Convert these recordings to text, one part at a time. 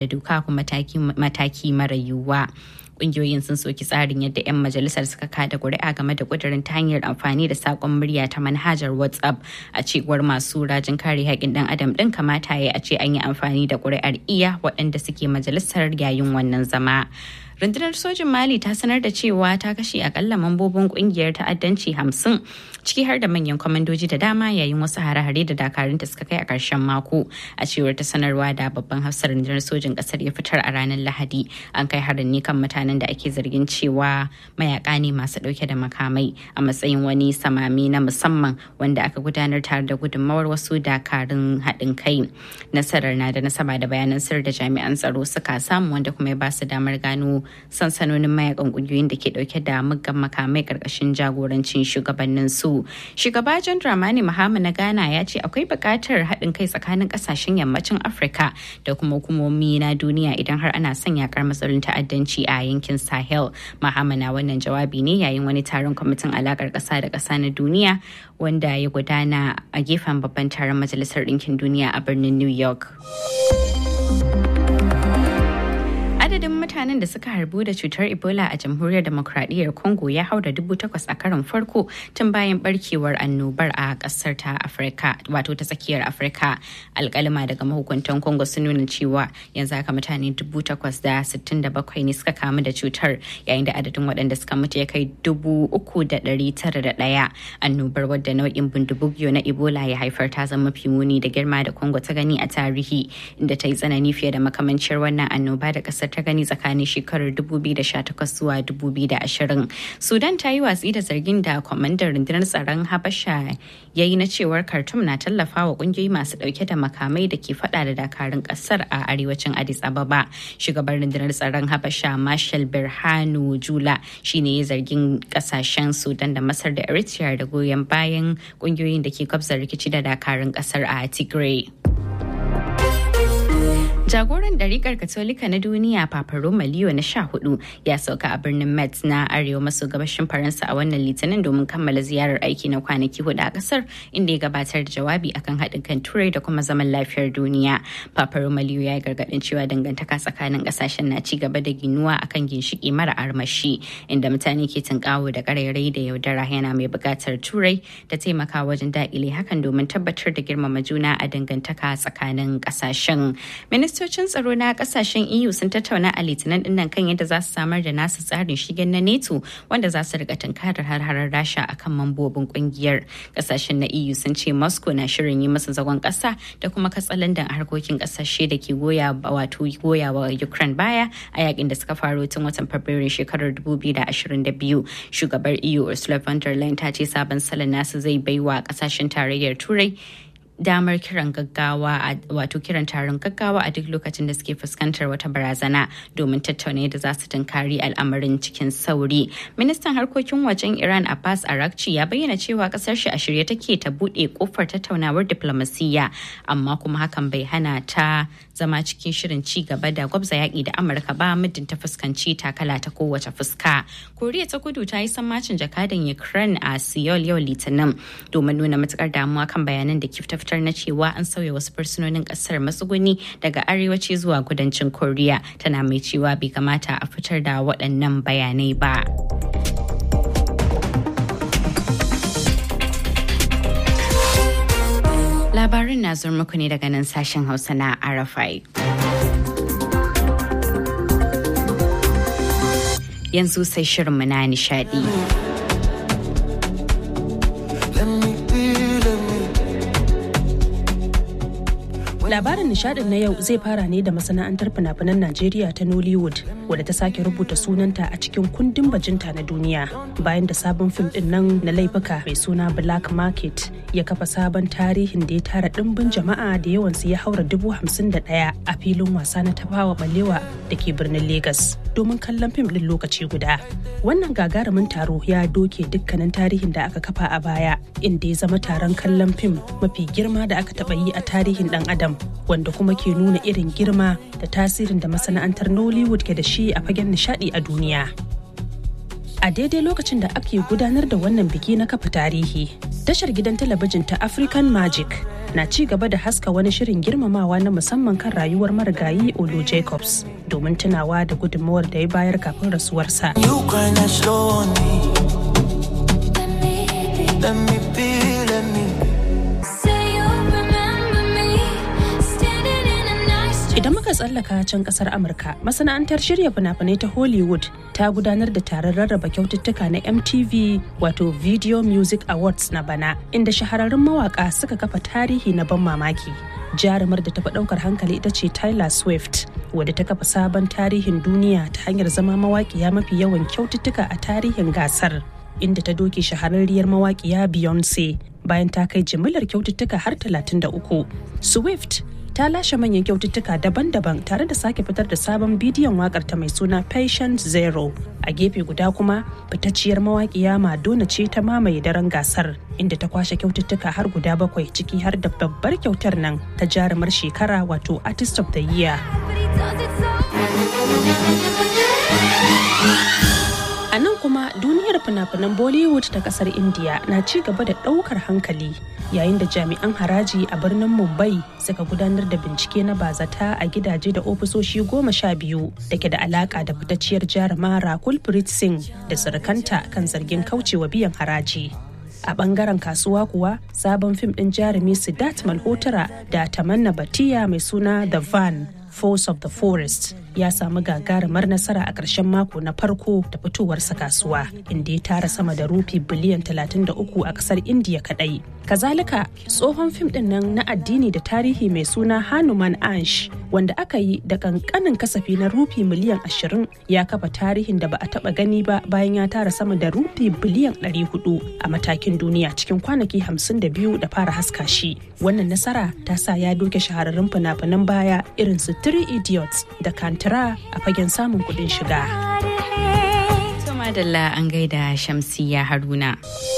da doka kuma mataki mara yiwuwa. kungiyoyin sun soki tsarin yadda 'yan majalisar suka kada kuri'a game da kudirin ta hanyar amfani da sakon murya ta manhajar whatsapp a cewar masu rajin kare haƙƙin dan adam din kamata ya a ce an yi amfani da kuri'ar iya waɗanda suke majalisar yayin wannan zama rundunar sojin mali ta sanar da cewa ta kashe akalla mambobin kungiyar ta'addanci hamsin ciki har da manyan kwamandoji da dama yayin wasu hare-hare da dakarunta suka kai a ƙarshen mako a cewar ta sanarwa da babban hafsar rundunar sojin ƙasar ya fitar a ranar lahadi an kai harin ne kan mutanen da ake zargin cewa mayaka ne masu ɗauke da makamai a matsayin wani samami na musamman wanda aka gudanar tare da gudunmawar wasu dakarun haɗin kai nasarar na da nasaba da bayanan sir da jami'an tsaro suka samu wanda kuma ya ba su damar gano sansanonin mayakan kungiyoyin da ke dauke da muggan makamai karkashin jagorancin shugabannin su shugaba john dramani mahama na ghana ya ce akwai buƙatar haɗin kai tsakanin ƙasashen yammacin afirka da kuma hukumomi na duniya idan har ana son yakar matsalolin ta'addanci a yankin sahel mahama na wannan jawabi ne yayin wani taron kwamitin alakar ƙasa da ƙasa na duniya wanda ya gudana a gefen babban taron majalisar ɗinkin duniya a birnin new york adadin mutanen da suka harbu da cutar ebola a jamhuriyar demokradiyyar congo ya haura dubu takwas a karon farko tun bayan barkewar annobar a kasar ta afirka wato ta tsakiyar afirka alkalima daga mahukuntan congo sun nuna cewa yanzu haka mutane dubu takwas da sittin da bakwai ne suka kamu da cutar yayin da adadin waɗanda suka mutu ya kai dubu uku da ɗari tara da ɗaya annobar wadda nau'in bindibugiyo na ebola ya haifar ta zama mafi muni da girma da congo ta gani a tarihi inda ta yi tsanani fiye da makamancin wannan annoba da kasar ta gani tsakanin shekarar 2018 zuwa 2020 sudan ta yi watsi da zargin da kwamandar rundunar tsaron habasha ya yi na cewar khartoum na tallafa wa kungiyoyi masu dauke da makamai da ke fada da dakarun kasar a arewacin addis ababa shugaban rundunar tsaron habasha marshal birhanu jula shine ya zargin kasashen sudan da masar da eritrea da goyon bayan kungiyoyin da ke kwabza rikici da dakarun kasar a tigray Jagoran ɗarikar Katolika na duniya Papa Roma Leo na sha hudu ya sauka a birnin Metz na arewa maso gabashin Faransa a wannan litinin domin kammala ziyarar aiki na kwanaki hudu a ƙasar inda ya gabatar da jawabi akan haɗin kan turai da kuma zaman lafiyar duniya. Papa Roma Leo ya yi gargaɗin cewa dangantaka tsakanin ƙasashen na ci gaba da ginuwa akan ginshiƙi mara armashi inda mutane ke tunƙawo da ƙarairayi da yaudara yana mai buƙatar turai da taimaka wajen daƙile hakan domin tabbatar da girmama juna a dangantaka tsakanin ƙasashen. Minista ministocin tsaro na kasashen EU sun tattauna a litinin dinnan kan yadda za su samar da nasu tsarin shigen na NATO wanda za su rika tunkarar har-harar Rasha akan mambobin kungiyar. Kasashen na EU sun ce Moscow na shirin yi masa zagon kasa da kuma katsalandan a harkokin kasashe da ke goya wato goya wa Ukraine baya a yakin da suka faro tun watan Fabrairu shekarar 2022. Shugabar EU Ursula von der Leyen ta ce sabon salon nasu zai baiwa kasashen tarayyar Turai damar kiran gaggawa wato kiran taron gaggawa a duk lokacin da suke fuskantar wata barazana domin tattauna yadda za su tunkari al'amarin cikin sauri. Ministan harkokin wajen Iran Abbas Arakci ya bayyana cewa kasar shi a shirye take ta bude kofar tattaunawar diplomasiyya amma kuma hakan bai hana ta zama cikin shirin ci gaba da gwabza yaƙi da Amurka ba muddin ta fuskanci takala ta kowace fuska. Koriya ta kudu ta yi sammacin jakadan Ukraine a Seoul yau Litinin domin nuna matukar damuwa kan bayanan da kifta fitar na cewa an sauya wasu fursunonin kasar matsuguni daga arewaci zuwa kudancin koriya tana mai cewa bai kamata a fitar da waɗannan bayanai ba labarin na zuwa muku ne daga nan sashen hausa na arafai yanzu sai shirinmu na nishadi. Labarin nishadin na yau zai fara ne da masana'antar fina-finan Najeriya ta Nollywood wadda ta sake rubuta sunanta a cikin kundin bajinta na duniya bayan da sabon fim din nan na laifuka mai suna Black Market ya kafa sabon tarihin da ya tara dimbin jama'a da yawansu ya haura dubu hamsin da ɗaya a filin wasa na tafawa balewa da ke birnin Legas domin kallon fim din lokaci guda. Wannan gagarumin taro ya doke dukkanin tarihin da aka kafa a baya inda ya zama taron kallon fim mafi girma da aka taɓa yi a tarihin ɗan adam wanda kuma ke nuna irin girma da tasirin da masana'antar Nollywood ke da shi a fagen nishadi a duniya. A daidai lokacin da ake gudanar da wannan biki na kafa tarihi, tashar gidan talabijin ta African Magic na ci gaba da haska wani shirin girmamawa na musamman kan rayuwar marigayi Olu Jacobs domin tunawa da gudunmawar da ya bayar kafin rasuwarsa. You grind that slow on me. Let me be, let me Idan muka tsallaka can kasar Amurka, masana'antar shirya fina-finai ta Hollywood ta gudanar da taron rarraba kyaututtuka na MTV wato Video Music Awards na bana, inda shahararrun mawaka suka kafa tarihi na ban mamaki. Jarumar da ta fi ɗaukar hankali ita ce Tyler Swift, wadda ta kafa sabon tarihin duniya ta hanyar zama mawaƙiya mafi yawan kyaututtuka a tarihin gasar. Inda ta doke shahararriyar mawaƙiya Beyonce bayan ta kai jimillar kyaututtuka har 33. Swift ta lashe manyan kyaututtuka daban-daban tare da sake fitar da sabon bidiyon wakar ta mai suna patient zero a gefe guda kuma fitacciyar mawaƙiya madonna ce ta mamaye daren gasar inda ta kwashe kyaututtuka har guda bakwai ciki har da babbar kyautar nan ta jarumar shekara wato artist of the year A nan kuma duniyar fina-finan Bollywood ta kasar India na ci gaba da ɗaukar hankali yayin da jami'an haraji a birnin Mumbai suka gudanar da bincike na bazata a gidaje da ofisoshi goma sha biyu da ke da alaka da fitacciyar jaruma Rakul Preet Singh da surukanta kan zargin kaucewa biyan haraji. a bangaren kasuwa kuwa sabon fim din jarumi Siddharth Malhotra da Tamanna Batiya mai suna The Van Force of the Forest ya samu gagarumar nasara a ƙarshen mako na farko da fitowarsa kasuwa inda ya tara sama da rufi biliyan 33 a ƙasar indiya kadai kazalika tsohon fim din nan na addini da tarihi mai suna hanuman ansh wanda aka yi da kankanin kasafi na rufi miliyan 20 ya kafa tarihin da ba a taba gani ba bayan ya tara sama da rufi biliyan 400 a matakin duniya cikin kwanaki 52 da fara haska shi wannan nasara ta sa ya doke shahararrun fina-finan baya irin su three idiots da kantara a fagen samun kuɗin shiga. Madalla an gaida Shamsiya Haruna.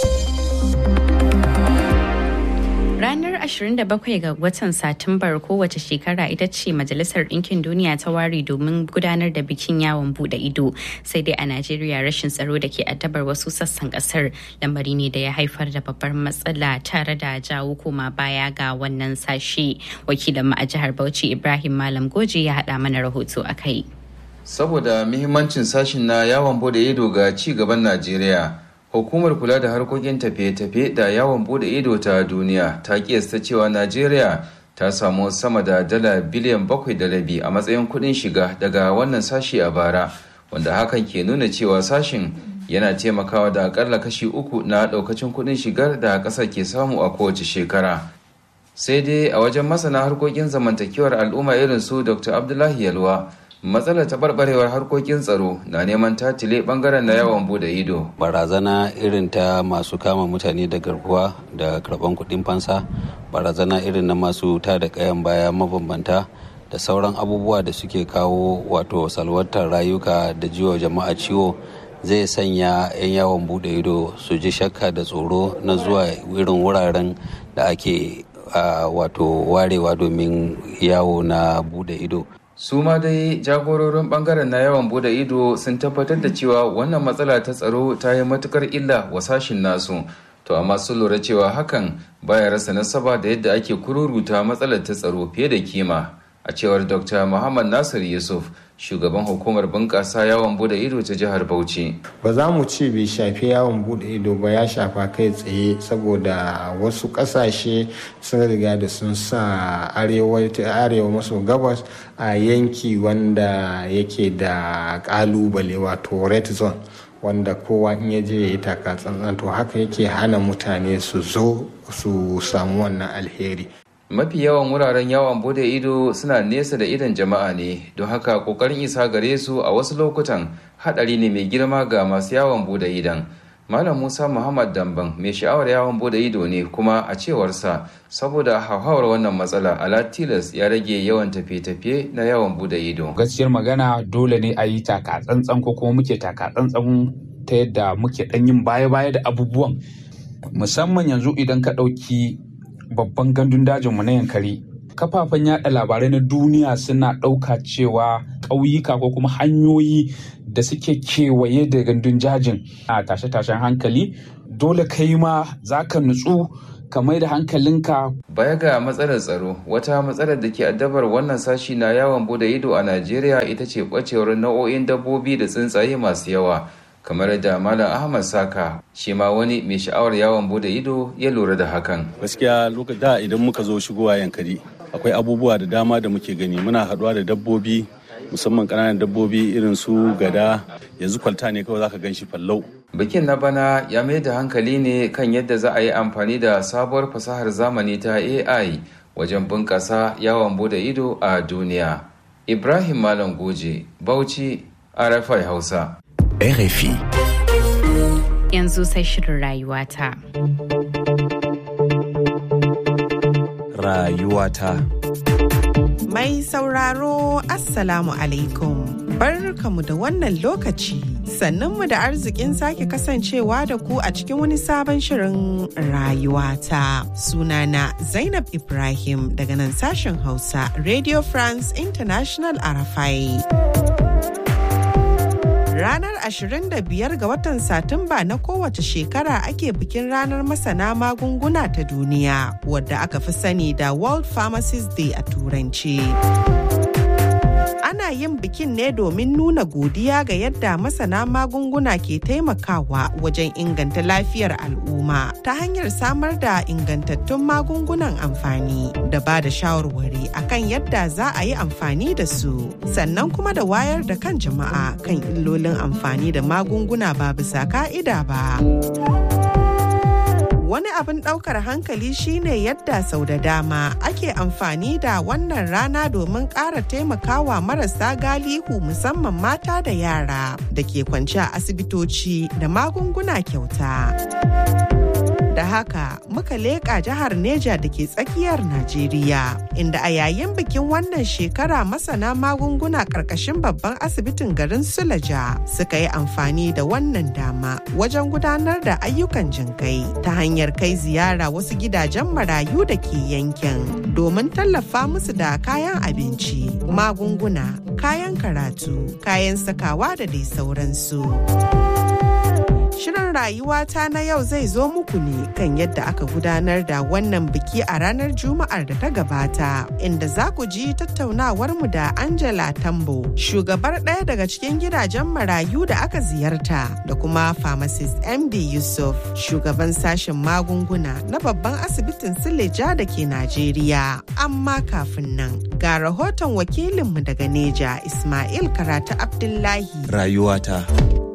Ranar 27 ga watan Satumbar kowace shekara ita ce Majalisar Ɗinkin Duniya ta ware domin gudanar da bikin yawon bude ido. Sai dai a Najeriya rashin tsaro da ke addabar wasu sassan ƙasar lamari ne da ya haifar da babbar matsala tare da jawo koma baya ga wannan sashe. Wakilin a jihar Bauchi Ibrahim Malam Goje ya haɗa mana rahoto a kai. Saboda muhimmancin sashin na yawon bude ido ga ci gaban Najeriya. hukumar kula da harkokin tafiye-tafiye da yawon bude ido ta duniya ta kiyasta cewa najeriya ta samu sama da dala biliyan bakwai da rabi a matsayin kudin shiga daga wannan sashi a bara wanda hakan ke nuna cewa sashin yana taimakawa da akalla kashi uku na daukacin kudin shigar da kasar ke samu a kowace shekara sai dai a wajen masana harkokin zamantakewar al'umma irin su dr abdullahi yalwa matsalar taɓarɓarewar harkokin tsaro na neman tatile ɓangaren na yawon bude ido barazana irin ta masu kama mutane da garkuwa da karɓan kuɗin fansa barazana irin na masu ta da ƙayan baya mabambanta da sauran abubuwa da suke kawo wato salwantar rayuka da jiwa jama'a ciwo zai sanya 'yan yawon bude ido su ji shakka da tsoro na zuwa irin wuraren da ake wato warewa domin yawo na bude ido su ma dai jagororin bangaren na yawan bude ido sun tabbatar da cewa wannan matsala ta tsaro ta yi matukar illa wa sashin nasu to amma sun lura cewa hakan baya rasa nasaba da yadda ake kururuta matsalar ta tsaro fiye da kima a cewar dr muhammad nasir yusuf shugaban hukumar bunƙasa yawon bude ido ta jihar bauchi ba za mu ce bai shafi yawon bude ido ba ya shafa kai tsaye saboda wasu ƙasashe sun riga da sun sa arewa maso gabas a yanki wanda yake da ƙalubale wato red zone wanda kowa in ya je ya yi taka tsantsan to haka yake hana mutane su zo su samu wannan alheri mafi yawan wuraren yawon bude ido suna nesa da idon jama'a ne don haka kokarin isa gare su a wasu lokutan hadari ne mai girma ga masu yawon bude idon malam musa muhammad damban mai sha'awar yawon bude ido ne kuma a cewarsa saboda hauhawar wannan matsala ala tilas ya rage yawan tafiye-tafiye na yawon bude ido gaskiyar magana dole ne a yi taka tsantsan ko kuma muke taka tsantsan ta yadda muke dan yin baya-baya da abubuwan musamman yanzu idan ka ɗauki babban gandun dajinmu na yankari kafafen yada labarai na duniya suna ɗauka cewa ƙauyuka ko kuma hanyoyi da suke kewaye da gandun jajin a tashe-tashen hankali dole kai ma za ka nutsu ka mai da hankalinka Baya ga matsalar tsaro, wata matsalar da ke addabar wannan sashi na yawon bude ido a Najeriya ita ce ɓacewar nau'o'in dabbobi da tsuntsaye masu yawa. Kamar da Malam Ahmad Saka, shi ma wani mai sha'awar yawon bude ido ya lura da hakan. gaskiya lokacin da idan muka zo shigowa yankari akwai abubuwa da dama da muke gani muna haɗuwa da dabbobi musamman ƙananan dabbobi irin su gada yanzu kwalta ne kawai zaka gan shi fallau Bikin na bana ya mai da hankali ne kan yadda za a yi amfani da sabuwar fasahar zamani ta AI wajen bunƙasa yawon bude ido a duniya. Ibrahim Malam Goje, Bauchi, RFI Hausa. RFI. Yanzu sai shirin rayuwata. Rayuwata. Mai sauraro Assalamu alaikum. Barkamu da wannan lokaci. Sannunmu da arzikin sake kasancewa da ku a cikin wani sabon shirin rayuwata. Sunana Zainab Ibrahim daga nan sashen Hausa Radio France International Arafai. Ranar 25 ga watan Satumba na kowace shekara ake bikin ranar masana magunguna ta duniya wadda aka fi sani da World Pharmacist Day a Turanci. Ana yin bikin ne domin nuna godiya ga yadda masana magunguna ke taimakawa wajen inganta lafiyar al'umma ta hanyar samar da ingantattun magungunan amfani da ba da shawarwari akan yadda za a yi amfani da su sannan kuma da wayar da kan jama'a kan illolin amfani da magunguna ba bisa ka'ida ba. Wani abin ɗaukar hankali shine yadda sau da dama ake amfani da wannan rana domin ƙara taimakawa marasa galihu musamman mata da yara da ke kwance a asibitoci da magunguna kyauta. Da haka muka leƙa jihar Neja da ke tsakiyar Najeriya, inda a yayin bikin wannan shekara masana magunguna ƙarƙashin babban asibitin garin Sulaja suka yi amfani da wannan dama wajen gudanar da ayyukan jinkai ta hanyar kai ziyara wasu gidajen marayu da ke yankin domin tallafa musu da kayan abinci, magunguna, kayan karatu, kayan sakawa da dai sauransu. Shirin rayuwata na yau zai zo muku ne kan yadda aka gudanar da wannan biki a ranar Juma'ar da ta gabata, inda za ku ji tattaunawarmu da Angela Tambo, shugabar ɗaya daga cikin gidajen marayu da aka ziyarta, da kuma pharmacist MD Yusuf, shugaban sashen magunguna na babban asibitin Sileja da ke Najeriya. Amma kafin nan, ga rahoton wakilinmu daga Neja, Ismail Karatu Abdullahi. Rayuwata.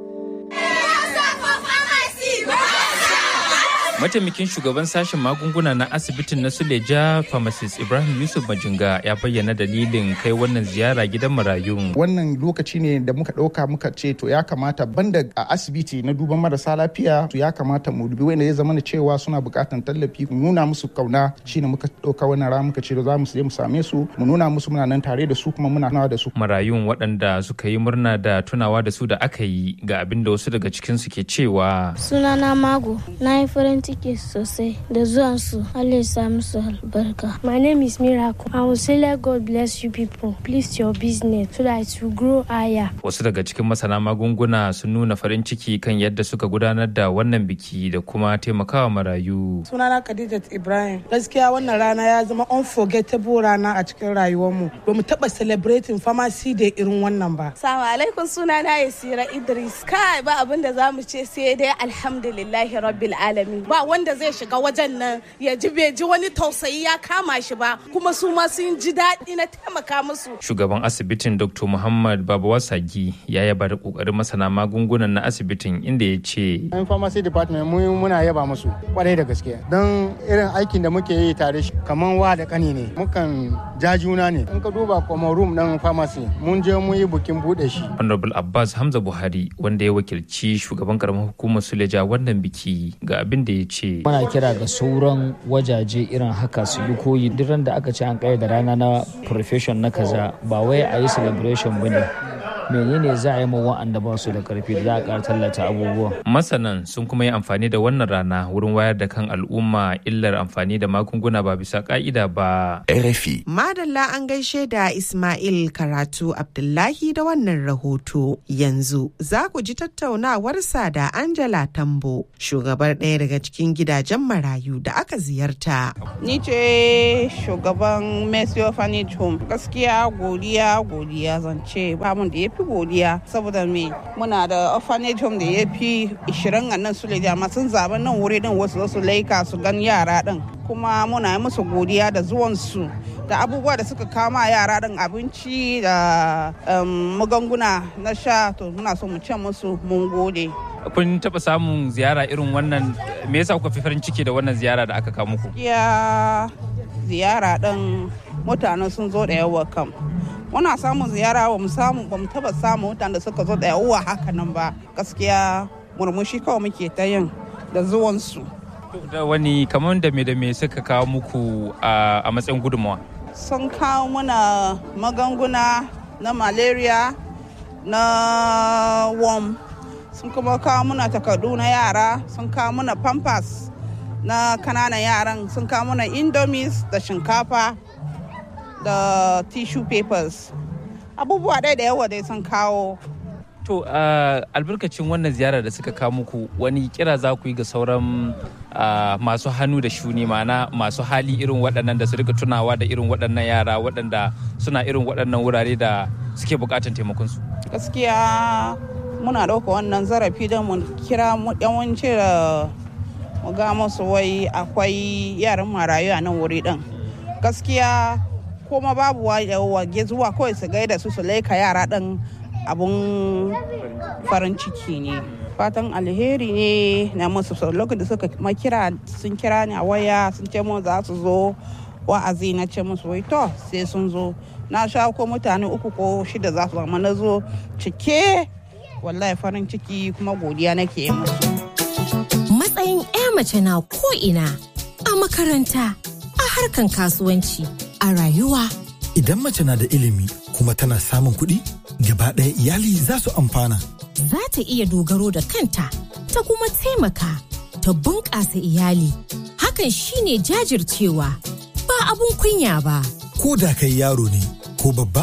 Mataimakin shugaban sashen magunguna na asibitin na Suleja Pharmacist Ibrahim Yusuf Majinga ya bayyana dalilin kai wannan ziyara gidan marayun. Wannan lokaci ne da muka ɗauka muka ce to ya kamata banda a asibiti na duban marasa lafiya to ya kamata mu dubi wanda ya zama da cewa suna buƙatar tallafi mu nuna musu kauna shine muka ɗauka wannan rana muka ce za mu je mu same su mu nuna musu muna nan tare da su kuma muna nawa da su. Marayun waɗanda suka yi murna da tunawa da su da aka yi ga abin da wasu daga cikinsu ke cewa. Sunana Mago, na yi farin ciki sosai da zuwansu Allah ya sa musu albarka. My name is Miracle. I will say let God bless you people. Please your business so that it will grow higher. Wasu daga cikin masana magunguna sun nuna farin ciki kan yadda suka gudanar da wannan biki da kuma taimakawa marayu. Sunana Khadijat Ibrahim. Gaskiya wannan rana ya zama unforgettable rana a cikin rayuwarmu. Ba mu taɓa celebrating pharmacy da irin wannan ba. Salamu alaikum sunana Yasira Idris. Kai ba abin da za mu ce sai dai alhamdulillahi rabbil alamin. Ba wanda zai shiga wajen nan ya ji bai ji wani tausayi ya kama shi ba kuma su ma sun ji daɗi na taimaka musu. Shugaban asibitin Dr. Muhammad Babawa Sagi ya yaba da kokarin masana magungunan na asibitin inda ya ce. Yan pharmacy department mu muna yaba musu kwarai da gaske don irin aikin da muke yi tare shi kaman wa da kani ne mukan ja juna ne in ka duba kuma room ɗin pharmacy mun je mun yi bukin buɗe shi. Honorable Abbas Hamza Buhari wanda ya wakilci shugaban karamar hukumar Suleja wannan biki ga abin da ya ce. Muna kira ga sauran wajaje irin haka su yi koyi duk da aka ce an da rana na profession na kaza ba wai a yi celebration ba ne menene za a yi ma wa'anda ba su da karfi da za a ƙara tallata abubuwa Masanan sun kuma yi amfani da wannan rana wurin wayar da kan al'umma illar amfani da magunguna ba bisa ka'ida ba. RFI. Madalla an gaishe da Ismail Karatu Abdullahi da wannan rahoto. Yanzu za ku ji tattaunawarsa da Angela Tambo, shugabar ɗaya daga cikin gidajen marayu da aka ziyarta. Ni ce shugaban Mercy Orphanage Home. Gaskiya godiya godiya zance ba mun da ya fi godiya saboda me muna da orphanage home da ya fi 20 a nan su amma sun zaɓi nan wuri din wasu su laika su gan yara din kuma muna yi musu godiya da zuwansu da abubuwa da suka kama yara din abinci da magunguna na sha to muna so mu ce musu mun gode. Kun taɓa samun ziyara irin wannan me yasa kuka fi farin ciki da wannan ziyara da aka kawo muku? Ya ziyara din mutane sun zo da yawa kam. Muna samun ziyara ba mu samu ba mu taba samun mutane da suka zo da yawa haka nan ba. Gaskiya murmushi kawai muke ta yin da zuwansu. Da wani kamar da me da me suka kawo muku a matsayin gudunmawa? Sun kawo muna magunguna na malaria na worm sun kuma kawo muna takardu na yara sun kawo muna pampers na kananan yaran sun kawo muna indomies da shinkafa da tissue papers abubuwa dai da yawa dai sun kawo to uh, albarkacin wannan ziyara da suka kawo muku wani kira za ku yi ga sauran uh, masu hannu da shuni mana masu hali irin waɗannan da su rika tunawa da irin waɗannan yara waɗanda suna irin waɗannan wurare da suke buƙatar taimakonsu gaskiya muna ɗauka wannan zarafi don mu kira yawanci da mu ga musu wai akwai yaran marayu a nan wuri ɗin gaskiya kuma babu wage zuwa kawai su gaida su su laika yara ɗin abun farin ciki ne fatan alheri ne na musu lokacin da suka makira sun kira ni a waya sun ce mu za su zo wa'azi na ce musu wai to sai sun zo na sha ko mutane uku ko shida za su zama na zo cike wallahi farin ciki kuma godiya nake musu matsayin 'ya mace na ko ina a makaranta a harkan kasuwanci a rayuwa idan mace na da ilimi kuma tana samun kuɗi gaba ɗaya iyali za su amfana. Za ta iya dogaro da kanta ta kuma taimaka ta bunƙasa iyali. Hakan shine jajircewa ba abun kunya ba. Ko da kai yaro ne ko babba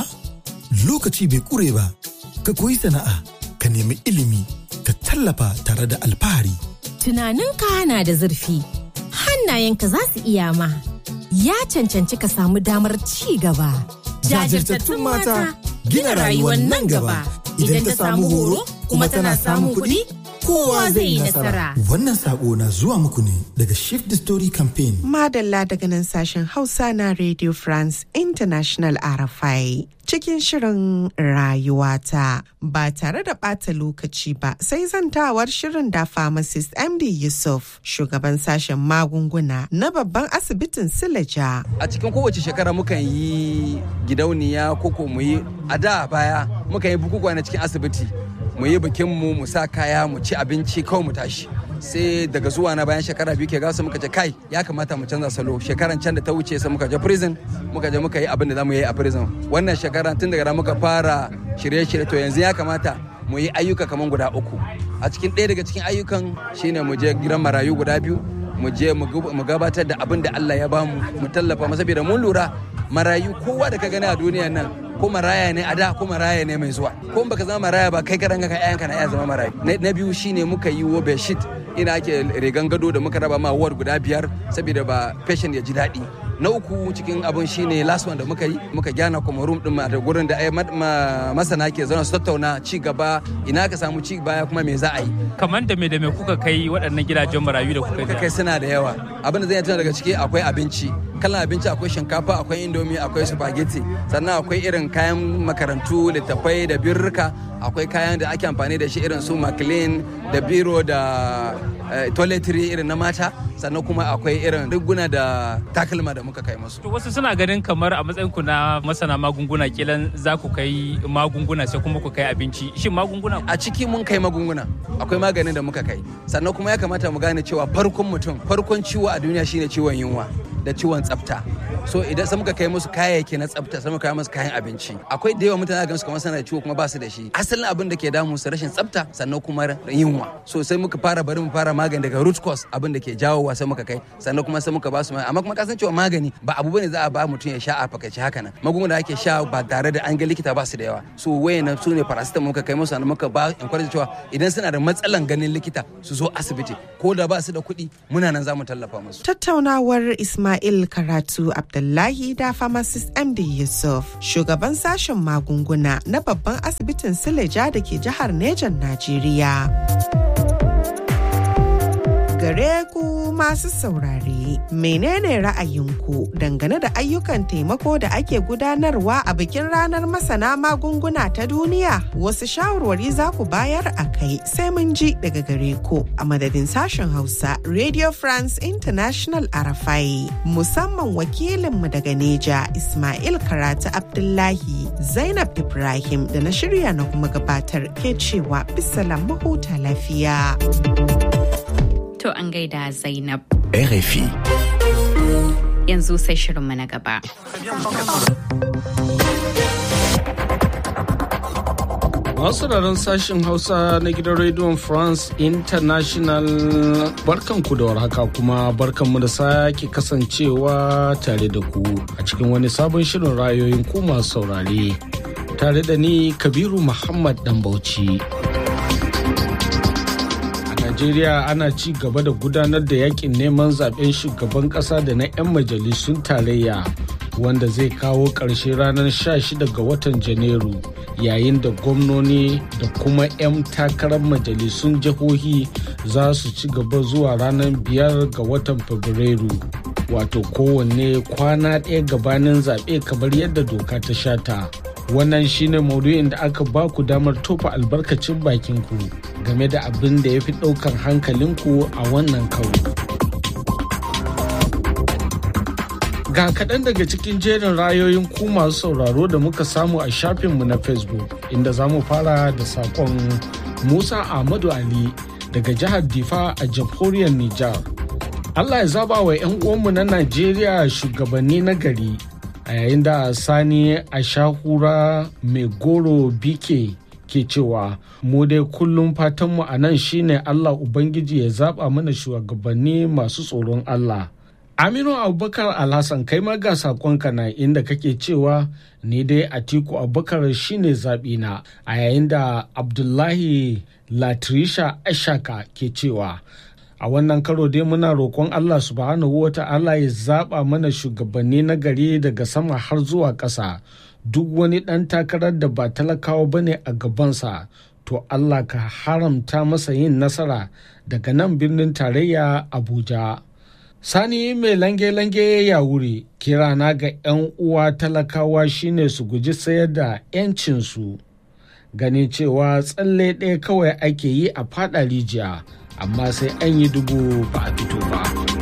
lokaci bai ƙure ba ka koyi sana'a ka nemi ilimi ka tallafa tare da alfahari. Tunaninka na da zurfi hannayenka za su iya ma ya cancanci ka samu damar ci gaba. Jajirtattun mata gina rayuwar nan gaba idan ta samu horo kuma tana samun kuɗi kowa zai yi nasara. Wannan sako na zuwa muku ne daga Shift the Story Campaign. Madalla daga nan sashen Hausa na Radio France International RFI. Cikin shirin rayuwata ba tare da ɓata lokaci ba sai zantawar shirin da pharmacist MD Yusuf shugaban sashen magunguna na babban asibitin Silaja. A cikin kowace shekara mukan yi gidauniya koko mu yi a da baya mukan yi bukukuwa na cikin asibiti mu yi bikin mu mu sa kaya mu ci abinci kawai mu tashi sai daga zuwa na bayan shekara biyu ke gasa muka ce kai ya kamata mu canza salo shekaran can da ta wuce sai muka je prison muka je muka yi abin da zamu yi a prison wannan shekara tun daga muka fara shirye-shirye to yanzu ya kamata mu yi ayyuka kamar guda uku a cikin ɗaya daga cikin ayyukan shine mu je gidan marayu guda biyu mu je mu gabatar da abin da Allah ya bamu mu tallafa masa saboda mun lura marayu kowa da ka gani a duniya nan ko maraya ne a da ko maraya ne mai zuwa ko baka zama maraya ba kai karan ka ƴaƴanka na iya zama marayu na biyu shine muka yi wo bedsheet ina ake rigan gado da muka raba ma ward guda biyar saboda ba patient ya ji daɗi na uku cikin abun shine last one da muka yi muka gyana kuma room din da gurin da masana ke zauna su tattauna ci gaba ina ka samu ci baya kuma me za a yi kamar da me da me kuka kai waɗannan gidajen marayu da kuka kai suna da yawa abin da zai tuna daga ciki akwai abinci kalan abinci akwai shinkafa akwai indomi akwai spaghetti sannan akwai irin kayan makarantu littattafai da birrika akwai kayan da ake amfani da shi irin su maclean da biro da toiletry irin na mata sannan kuma akwai irin riguna da takalma da muka kai musu. wasu suna ganin kamar a matsayin ku na masana magunguna kilan za ku kai magunguna sai kuma ku kai abinci shin magunguna a ciki mun kai magunguna akwai maganin da muka kai sannan kuma ya kamata mu gane cewa farkon mutum farkon ciwo a duniya shine ciwon yunwa da ciwon tsafta so idan sai muka kai musu kayayyaki na tsafta sai muka kai musu kayan abinci akwai da yawa mutane ga su kamar suna da ciwo kuma ba su da shi asalin abin da ke damu su rashin tsafta sannan kuma yunwa so sai muka fara bari mu fara magani daga root cause abin da ke jawowa sai muka kai sannan kuma sai muka ba su amma kuma kasan cewa magani ba abu bane za a ba mutum ya sha a fakaice haka nan magunguna da ake sha ba tare da an ga likita ba su da yawa so wayan su ne paracetamol muka kai musu sannan muka ba encourage cewa idan suna da matsalan ganin likita su zo asibiti ko da ba su da kuɗi muna nan za mu tallafa musu tattaunawar Ismail Karatu Abdullahi da pharmacist MD Yusuf shugaban sashen magunguna na babban asibitin Sileja da ke jihar Nejan Najeriya. gare ku masu saurare menene ra'ayinku dangane da ayyukan taimako da ake gudanarwa a bikin ranar masana magunguna ta duniya wasu shawarwari za ku bayar a kai sai mun ji daga gare ku a madadin sashen hausa radio france international arafai musamman wakilinmu daga neja ismail karatu abdullahi zainab ibrahim da na shirya na kuma gabatar ke cewa bisalam mahuta lafiya. To an gaida Zainab. RFI. Yanzu sai shirinmu na gaba. Masu sashen Hausa na gidan rediyon France International barkanku da warhaka kuma barkanmu da sake kasancewa tare da ku a cikin wani sabon shirin rayoyin ku masu saurare. Tare da ni Kabiru Muhammad Dan Bauchi. Najeriya ana ci gaba da gudanar da yakin neman zaben shugaban kasa da na 'yan majalisun tarayya wanda zai kawo ƙarshe ranar 16 ga watan Janairu yayin da gwamnoni da kuma 'yan takarar majalisun jihohi za su ci gaba zuwa ranar 5 ga watan Fabrairu. Wato kowanne kwana ɗaya gabanin zaɓe kamar yadda doka ta shata. wannan shine maudu'in da aka ba ku damar tofa albarkacin bakinku game da abin da ya fi ɗaukar hankalinku a wannan karo. Ga kaɗan daga cikin jerin rayoyin ku masu sauraro da muka samu a shafinmu na Facebook inda za mu fara da saƙon Musa Ahmadu Ali daga jihar Difa a jamhuriyar Nijar. Allah ya zaba wa 'yan uwanmu na Najeriya shugabanni na gari a yayin da sani a shahura mai goro bike ke cewa mu dai kullum fatanmu a nan shine allah ubangiji ya zaba mana shugabanni masu tsoron allah aminu abubakar alhassan kai ma ga sakonka na inda kake cewa ni dai atiku abubakar shine zaɓina a yayin da abdullahi latrisha ashaka ke cewa a wannan karo dai muna roƙon Allah subhanahu wa ta'ala ya zaɓa mana shugabanni na gari daga sama har zuwa ƙasa duk wani ɗan takarar da ba talakawa ba ne a gabansa to Allah ka haramta masa yin nasara daga nan birnin tarayya Abuja. Sani mai lange-lange ya wuri kirana ga 'yan uwa talakawa shine su guji sayar da 'yancinsu ganin cewa tsalle ɗaya kawai ake yi a faɗa rijiya. amma sai an yi dubu ba a fito ba.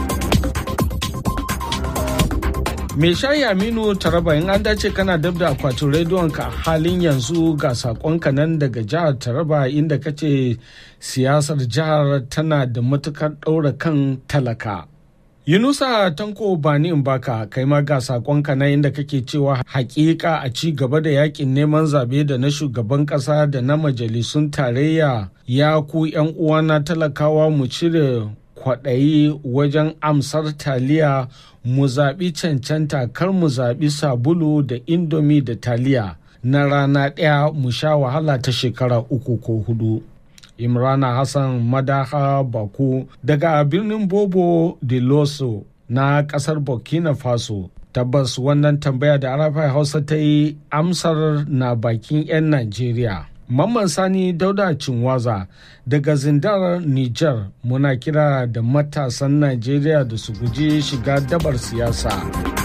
Me shayi Aminu Taraba in an dace kana dab da akwatin rediyon ka halin yanzu ga sakonka nan daga jihar Taraba inda kace siyasar jihar tana da matukar ɗaura kan talaka. Yunusa Tanko Bani Mbaka kai ma ga sakonka na inda kake cewa hakika a ci gaba da yakin neman zabe da na shugaban kasa da na majalisun tarayya ya ku yan uwana talakawa mu cire kwaɗayi wajen amsar taliya mu zaɓi cancanta kar mu zaɓi sabulu da indomi da taliya na rana ɗaya mu sha wahala ta shekara uku ko hudu. imrana hassan madaha baku daga birnin bobo de loso na kasar burkina faso tabbas wannan tambaya da arafai hausa ta yi amsar na bakin 'yan najeriya mamman sani dauda cinwaza daga zindar niger muna kira da matasan najeriya da su guji shiga dabar siyasa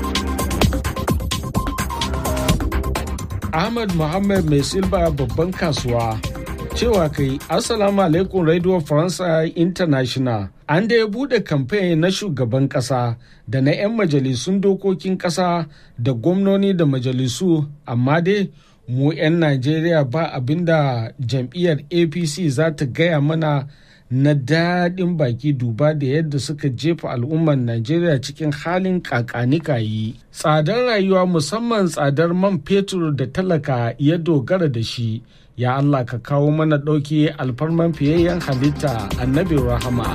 ahmad muhammad mai silba babban kasuwa cewa kai assalamu alaikum radio faransa international an da ya bude kamfen na shugaban kasa da na 'yan majalisun dokokin kasa da gwamnoni da majalisu amma dai mu 'yan najeriya ba abinda jam'iyyar apc za ta gaya mana na daɗin baki duba da yadda suka jefa al'ummar Najeriya cikin halin kakanikayi. Tsadar rayuwa musamman tsadar man fetur da talaka ya dogara da shi. Ya Allah ka kawo mana ɗauki alfarman fiyayyen halitta annabi rahama.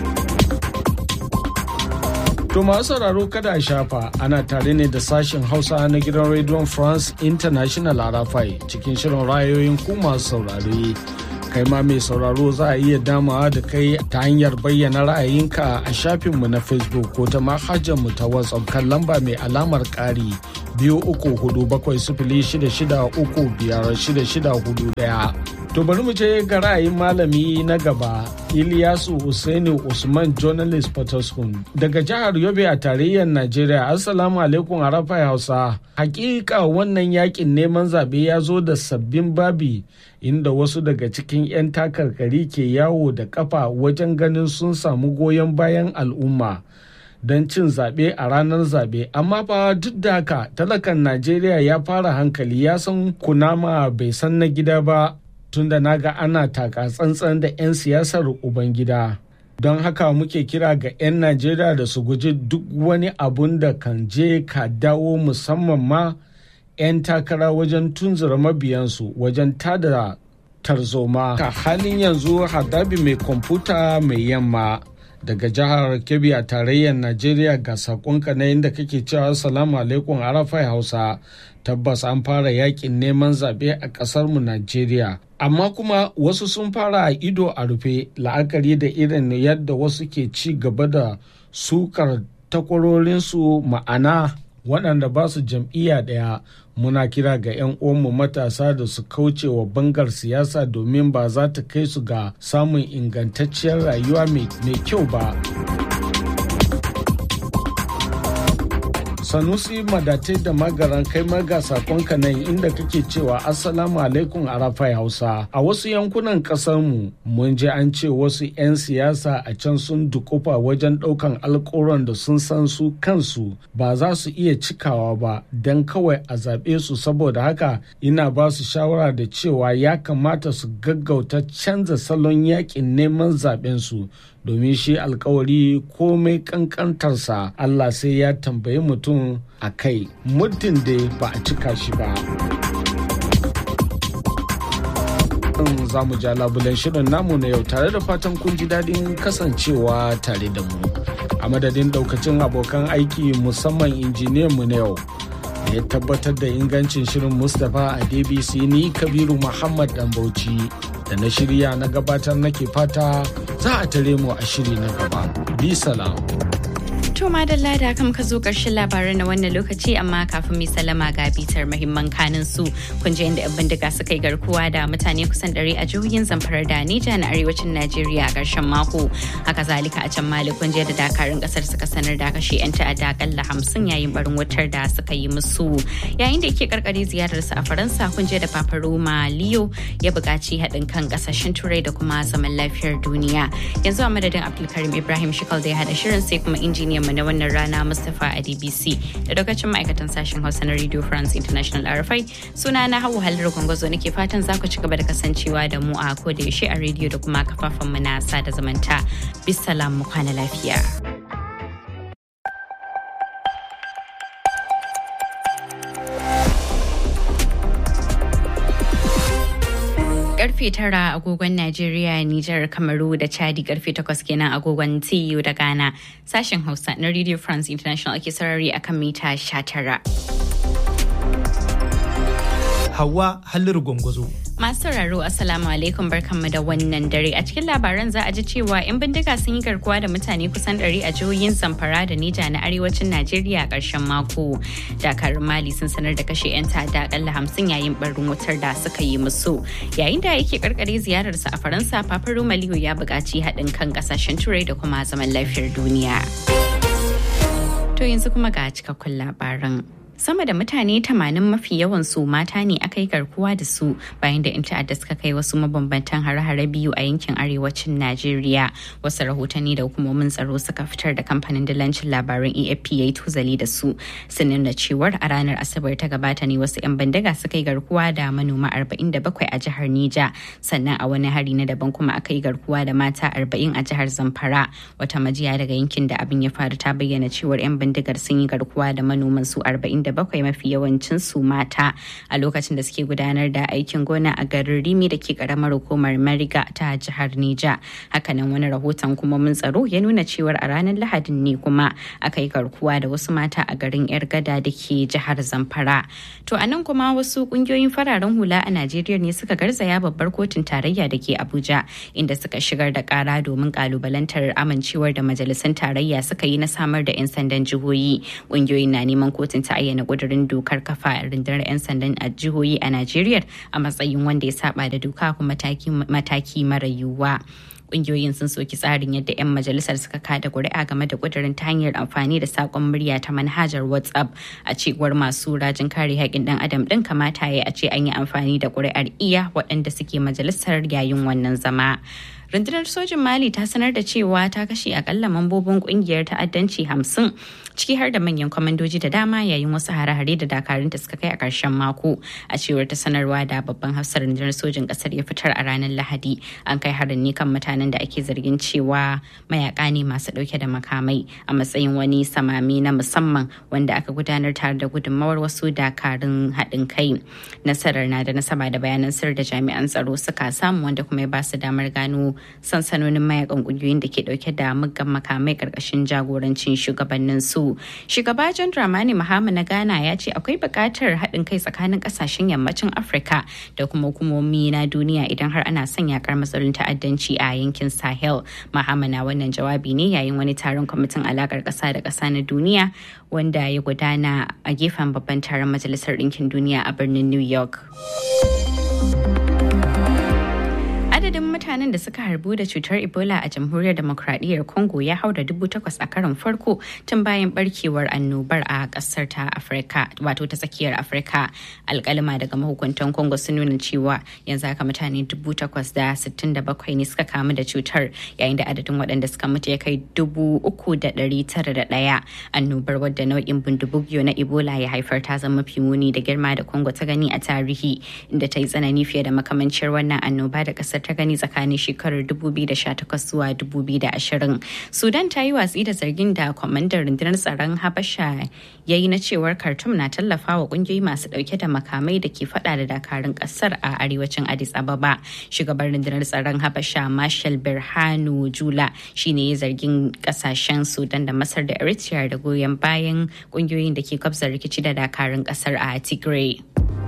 To masu sauraro kada a shafa ana tare ne da sashen Hausa na gidan Radio France International Arafai cikin shirin rayoyin ku masu saurare. Kai ma mai sauraro za a iya damawa da kai ta hanyar bayyana ra'ayinka a shafinmu na Facebook ko ta mu ta WhatsApp kan lamba mai alamar ƙari biyu uku hudu bakwai sifili shida shida uku biyar shida shida hudu ɗaya. To bari mu je ga ra'ayin malami na gaba Ilyasu Usaini Usman Journalist Potoskum daga jihar Yobe a tarayyar Najeriya. Assalamu alaikum Arafai Hausa. Hakika wannan yakin neman zaɓe ya zo da sabbin babi inda wasu daga cikin 'yan takarkari ke yawo da kafa wajen ganin sun samu goyon bayan al'umma. don cin zaɓe a ranar zaɓe amma fa duk da haka talakan najeriya ya fara hankali ya san kunama bai san na gida ba tunda na ga ana taka tsantsan da 'yan siyasar ubangida don haka muke kira ga 'yan najeriya da su guji duk wani abun da kan je ka dawo musamman ma 'yan takara wajen tunzura mabiyansu wajen tada tarzoma ka halin yanzu hadabi mai kwamfuta mai yamma daga jihar kebbi a tarayyar najeriya ga sakonka na inda kake cewa salamu alaikum arafai hausa tabbas an fara yakin neman zaɓe a ƙasarmu najeriya amma kuma wasu sun fara a ido a rufe la'akari da irin yadda wasu ke ci gaba da sukar takwarorinsu ma'ana waɗanda ba su jam'iyya ɗaya muna kira ga 'yan uwanmu matasa da su kauce wa bangar siyasa domin ba za ta kai su ga samun ingantacciyar rayuwa mai kyau ba. sanusi madatai da magaran kai maga sakonka nan inda kake cewa assalamu alaikum arafai hausa a wasu yankunan mu mun ji an ce wasu 'yan siyasa a can sun dukufa wajen daukan alkoron da sun san su kansu ba za su iya cikawa ba don kawai a zaɓe su saboda haka ina ba su shawara da cewa ya kamata su gaggauta canza salon yakin neman zaɓen su domin shi alkawari komai kankantarsa Allah sai ya tambayi mutum a kai muddin da ba a cika shi ba. za mu ja labulen shirin namu na yau tare da fatan kun ji daɗin kasancewa tare da mu a madadin ɗaukacin abokan aiki musamman injiniyan mu na yau da ya tabbatar da ingancin shirin mustapha a dbc ni kabiru muhammad dan bauchi da na shirya na gabatar nake fata za a tare mu a shiri na gaba. Bi salam. To madalla da kam ka zo ƙarshen labaran na wannan lokaci amma kafin mai salama ga bitar mahimman kanin su kun ji inda 'yan bindiga suka yi garkuwa da mutane kusan ɗari a jihohin zamfara da Nija na arewacin Najeriya a ƙarshen mako. Haka zalika a can Mali kun da dakarun ƙasar suka sanar da kashe 'yan ta'adda akalla hamsin yayin barin wutar da suka yi musu. Yayin da yake karkare ziyararsa a Faransa kun da Papa Roma Leo ya buƙaci haɗin kan ƙasashen Turai da kuma zaman lafiyar duniya. Yanzu a madadin Abdulkarim Ibrahim Shikal da ya haɗa shirin sai kuma injiniyan mu na wannan rana Mustapha a DBC da lokacin ma'aikatan sashen Hausa na Radio France International RFI suna na Hauwa Halar Gwangwazo nake fatan za ku ci gaba da kasancewa da mu a ko da yaushe a rediyo da kuma kafafen mu na sada zumunta. Bisalam mu kwana lafiya. karfe tara agogon Najeriya, Nijar, Kamaru da Chadi karfe takwas kenan agogon TU da Ghana. Sashen Hausa na Radio France International ake sarari akan mita sha tara. Hawa Halliru Gwangwazo. Masu sauraro Assalamu alaikum barkanmu da wannan dare a cikin labaran za a ji cewa 'yan bindiga sun yi garkuwa da mutane kusan 100 a jihohin Zamfara da Nija na arewacin Najeriya a ƙarshen mako. Dakarun Mali sun sanar da kashe 'yan ta'adda akalla hamsin yayin barin wutar da suka yi musu. Yayin da yake karkare ziyararsa a Faransa, Papa Romaliyo ya buƙaci haɗin kan ƙasashen Turai da kuma zaman lafiyar duniya. To yanzu kuma ga cikakkun labaran. sama da mutane 80 mafi yawan su mata ne aka yi garkuwa da su bayan da 'yan ta'adda suka kai wasu mabambantan hare-hare biyu a yankin arewacin najeriya wasu rahotanni da hukumomin tsaro suka fitar da kamfanin dalancin labaran afp ya yi tuzali da su sun nuna cewar a ranar asabar ta gabata ne wasu 'yan bandaga suka yi garkuwa da manoma 47 a jihar nija sannan a wani hari na daban kuma aka yi garkuwa da mata 40 a jihar zamfara wata majiya daga yankin da abin ya faru ta bayyana cewar 'yan bindigar sun yi garkuwa da manoman su 47 mafi yawancin su mata a lokacin da suke gudanar da aikin gona a garin rimi da ke karamar hukumar mariga ta jihar nija hakanan wani rahoton kuma mun tsaro ya nuna cewar a ranar lahadin ne kuma aka yi garkuwa da wasu mata a garin yar gada da ke jihar zamfara to a nan kuma wasu kungiyoyin fararen hula a najeriya ne suka garzaya babbar kotun tarayya da ke abuja inda suka shigar da kara domin kalubalantar amincewar da majalisun tarayya suka yi na samar da 'yan sandan jihohi kungiyoyin na neman kotun ta ayyana kudurin dokar kafa rundunar 'yan sandan a jihohi a najeriya a matsayin wanda ya saba da doka kuma mataki mara yiwuwa kungiyoyin sun soki tsarin yadda 'yan majalisar suka kada kuri'a game da kudirin ta hanyar amfani da sakon murya ta manhajar whatsapp a cewar masu rajin kare haƙƙin dan adam din kamata ya a ce an yi amfani da kuri'ar iya waɗanda suke majalisar yayin wannan zama rundunar sojin mali ta sanar da cewa ta kashe akalla mambobin kungiyar ta'addanci hamsin ciki har da manyan kwamandoji da dama yayin wasu hare-hare da dakarunta suka kai a ƙarshen mako a cewar ta sanarwa da babban hafsar rundunar sojin ƙasar ya fitar a ranar lahadi an kai harin ne kan mutanen da ake zargin cewa mayaka ne masu ɗauke da makamai a matsayin wani samami na musamman wanda aka gudanar tare da gudunmawar wasu dakarun haɗin kai nasarar na da nasaba da bayanan sir da jami'an tsaro suka samu wanda kuma ya ba su damar gano sansanonin mayakan kungiyoyin da ke dauke da muggan makamai karkashin jagorancin shugabannin su shugaba john dramani mahama na ghana ya ce akwai buƙatar haɗin kai tsakanin ƙasashen yammacin afirka da kuma hukumomi na duniya idan har ana son yakar matsalolin ta'addanci a yankin sahel mahama na wannan jawabi ne yayin wani taron kwamitin alakar ƙasa da ƙasa na duniya wanda ya gudana a gefen babban taron majalisar ɗinkin duniya a birnin new york adadin mutanen da suka harbu da cutar ebola a jamhuriyar demokradiyyar congo ya haura dubu takwas a karon farko tun bayan barkewar annobar a kasar ta afirka wato ta tsakiyar afirka alkalima daga mahukuntan congo sun nuna cewa yanzu haka mutane dubu takwas da sittin da bakwai ne suka kamu da cutar yayin da adadin waɗanda suka mutu ya kai dubu uku da ɗari tara da ɗaya annobar wadda nau'in bindibugiyo na ebola ya haifar ta zama mafi muni da girma da congo ta gani a tarihi inda ta yi tsanani fiye da makamancin wannan annoba da kasar ta gani tsakanin shekarar 2018 zuwa 2020 sudan ta yi watsi da zargin da kwamandan rundunar tsaron habasha ya yi na cewar khartoum na tallafa wa kungiyoyi masu dauke da makamai da ke fada da dakarun kasar a arewacin addis ababa shugaban rundunar tsaron habasha marshal birhanu jula shine ya zargin kasashen sudan da masar da eritrea da goyon bayan kungiyoyin da ke kwabza rikici da dakarun kasar a tigray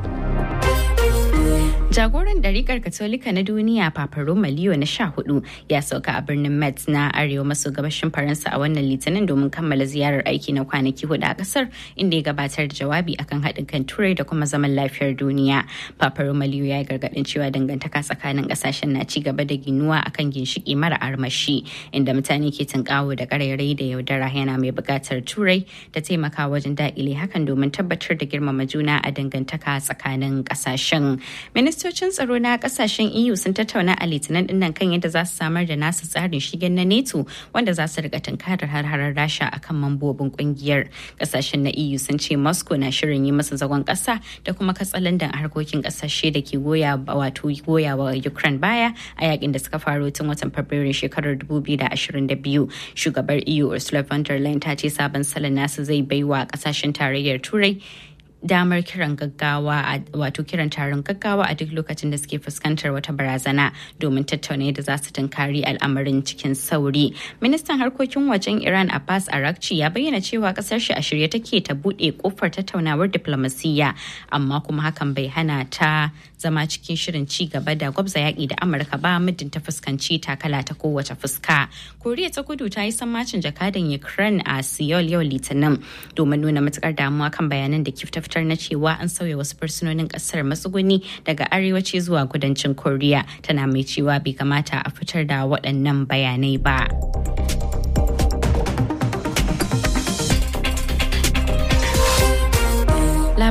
Jagoran ɗariƙar Katolika na duniya Papa Roma Leo na sha hudu ya sauka a birnin Metz na arewa maso gabashin Faransa a wannan litinin domin kammala ziyarar aiki na kwanaki hudu a ƙasar inda ya gabatar da jawabi akan haɗin kan turai da kuma zaman lafiyar duniya. Papa Roma Leo ya yi gargaɗin cewa dangantaka tsakanin ƙasashen na ci gaba da ginuwa akan ginshiƙi mara armashi inda mutane ke tunƙawo da ƙarairayi da yaudara yana mai buƙatar turai ta taimaka wajen daƙile hakan domin tabbatar da girmama juna a dangantaka tsakanin ƙasashen. Minista ministocin tsaro na kasashen eu sun tattauna a litinin dinnan kan yadda za su samar da nasu tsarin shigen na neto wanda za su rika tunkarar har-harar rasha akan mambobin kungiyar kasashen na eu sun ce moscow na shirin yi masa zagon kasa da kuma katsalandan harkokin kasashe da ke goya wato goya wa ukraine baya a yakin da suka faro tun watan fabrairu shekarar 2022 shugabar eu ursula von der leyen ta ce sabon salon nasu zai baiwa kasashen tarayyar turai damar kiran gaggawa wato kiran taron gaggawa a duk lokacin da suke fuskantar wata barazana domin tattauna yadda za su tunkari al'amarin cikin sauri ministan harkokin wajen iran abbas arakci ya bayyana cewa kasar shi a shirye take ta bude kofar tattaunawar diplomasiyya amma kuma hakan bai hana ta zama cikin shirin ci gaba da gwabza yaƙi da amurka ba muddin ta fuskanci takala ta kowace fuska koriya ta kudu ta yi sammacin jakadan ukraine a seoul yau litinin domin nuna matukar damuwa kan bayanan da kifta fitar na cewa an sauya wasu fursunonin kasar matsuguni daga arewaci zuwa kudancin koriya tana mai cewa bai kamata a fitar da waɗannan bayanai ba.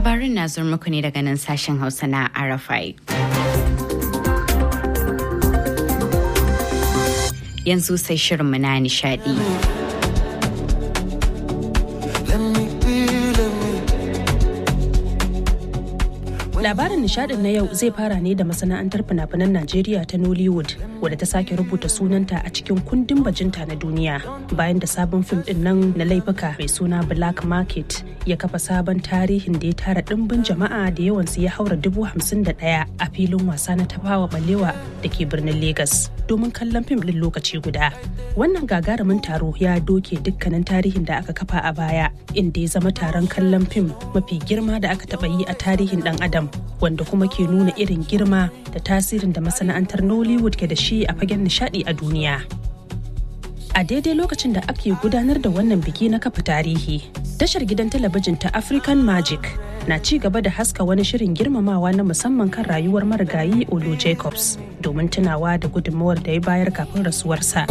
Labarin na zuwa muku ne daga nan sashen Hausa na Arafai. Yanzu sai shirinmu na nishadi. Labarin nishadin na yau zai fara ne da masana'antar fina-finan Najeriya ta Nollywood wadda ta sake rubuta sunanta a cikin kundin bajinta na duniya bayan da sabon fim din nan na laifuka mai suna Black Market ya kafa sabon tarihin da ya tara dimbin jama'a da yawansu ya haura dubu hamsin da ɗaya a filin wasa na tafawa balewa da ke birnin Legas domin kallon fim din lokaci guda. Wannan gagarumin taro ya doke dukkanin tarihin da aka kafa a baya inda ya zama taron kallon fim mafi girma da aka taɓa yi a tarihin ɗan adam wanda kuma ke nuna irin girma da tasirin da masana'antar Nollywood ke da shi a fagen nishadi a duniya. A daidai lokacin da ake gudanar da wannan biki na kafa tarihi, tashar gidan talabijin ta African Magic na ci gaba da haska wani shirin girmamawa na musamman kan rayuwar marigayi Olu Jacobs domin tunawa da gudunmawar da ya bayar kafin rasuwarsa.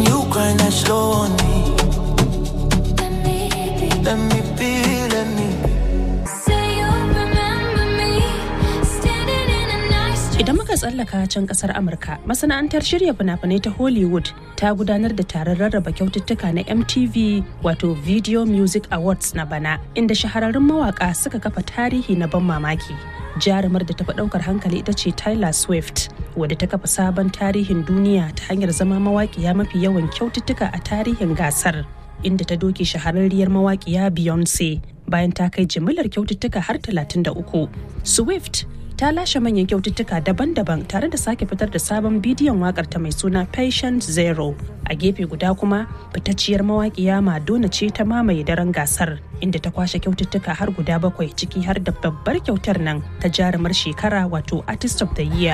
Idan muka tsallaka can kasar Amurka, masana'antar shirya fina-finai ta Hollywood ta gudanar da taron rarraba kyaututtuka na MTV wato Video Music Awards na bana, inda shahararrun mawaka suka kafa tarihi na ban mamaki. Jarumar da tafi ɗaukar hankali ita ce Tyler Swift, wadda ta kafa sabon tarihin duniya ta hanyar zama mawaƙiya mafi yawan kyaututtuka a tarihin gasar. Inda ta doke shahararriyar mawaƙiya Beyonce bayan ta kai jimillar kyaututtuka har 33. Swift ta lashe manyan kyaututtuka daban-daban tare da sake fitar da sabon bidiyon wakar ta mai suna patient zero a gefe guda kuma fitacciyar mawaƙiya madonna ce ta mamaye daren gasar inda ta kwashe kyaututtuka har guda bakwai ciki har da babbar kyautar nan ta jarumar shekara wato artist of the year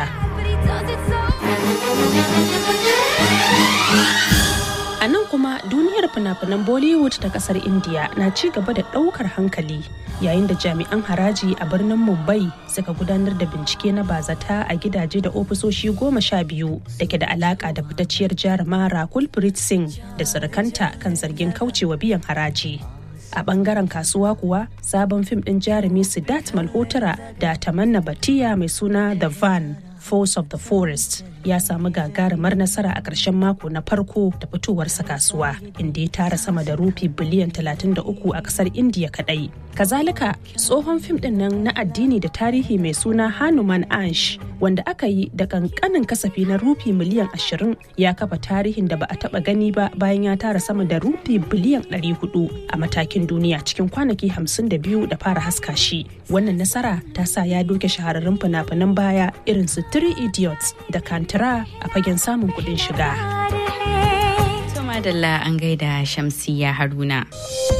A nan kuma duniyar fina-finan Bollywood ta kasar India na ci gaba da ɗaukar hankali yayin da jami'an haraji a birnin Mumbai suka gudanar da bincike na bazata a gidaje da ofisoshi goma sha biyu da ke da alaka da fitacciyar jaruma Rakul Preet Singh da surukanta kan zargin kaucewa biyan haraji. a bangaren kasuwa kuwa sabon fim din jarumi Siddharth Malhotra da Tamanna Batiya mai suna The Van Force of the Forest ya samu gagarumar nasara a ƙarshen mako na farko da fitowarsa kasuwa inda ya tara sama da rufi biliyan 33 a ƙasar indiya kadai kazalika tsohon fim din nan na addini da tarihi mai suna hanuman ansh wanda aka yi da kankanin kasafi na rufi miliyan 20 ya kafa tarihin da ba a taba gani ba bayan ya tara sama da rufi biliyan 400 a matakin duniya cikin kwanaki 52 da fara haska shi wannan nasara ta sa ya doke shahararrun fina-finan baya irin su three idiots da kanta sutura a fagen samun kuɗin shiga. madalla an gaida shamsiya haruna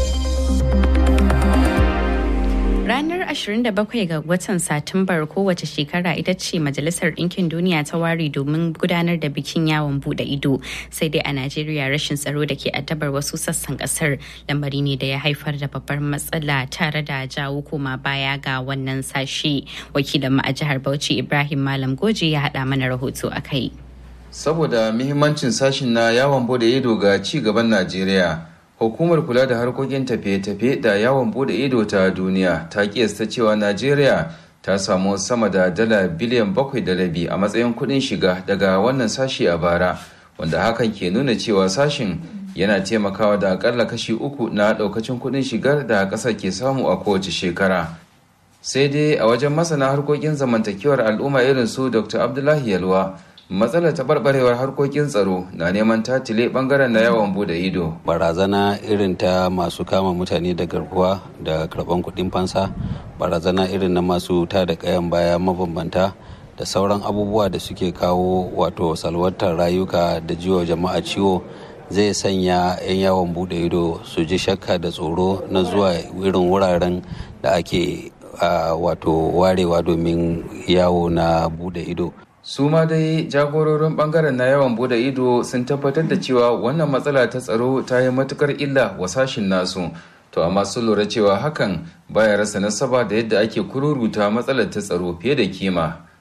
Ranar 27 ga watan Satumbar kowace shekara ita ce Majalisar Ɗinkin Duniya ta ware domin gudanar da bikin yawon bude ido. Sai dai a Najeriya rashin tsaro da ke addabar wasu sassan kasar lamari ne da ya haifar da babbar matsala tare da jawo koma baya ga wannan sashe. Wakilin mu a jihar Bauchi Ibrahim Malam Goji ya haɗa mana rahoto a kai. Saboda muhimmancin sashin na yawon bude ido ga ci gaban Najeriya. hukumar kula da harkokin tafiye-tafiye da yawon bude ido ta duniya ta kiyasta cewa najeriya ta samu sama da dala biliyan bakwai da rabi a matsayin kudin shiga daga wannan sashi a bara wanda hakan ke nuna cewa sashin yana taimakawa da akalla kashi uku na daukacin kudin shigar da kasar ke samu a kowace shekara sai dai a wajen masana harkokin zamantakewar al'umma irin su dr abdullahi yalwa matsalar taɓarɓarewar harkokin tsaro na neman tatile ɓangaren na yawon bude ido barazana irin ta masu kama mutane da garkuwa da karɓan kuɗin fansa barazana irin na masu ta da ƙayan baya mabambanta da sauran abubuwa da suke kawo wato salwantar rayuka da jiwa jama'a ciwo zai sanya 'yan yawon bude ido su ji shakka da tsoro na zuwa irin wuraren da ake wato warewa domin yawo na bude ido su ma dai jagororin bangaren na yawan bude ido sun tabbatar da cewa wannan matsala ta tsaro ta yi matukar illa wa sashin nasu to amma sun lura cewa hakan baya rasa nasaba da yadda ake kururuta matsalar ta tsaro fiye da kima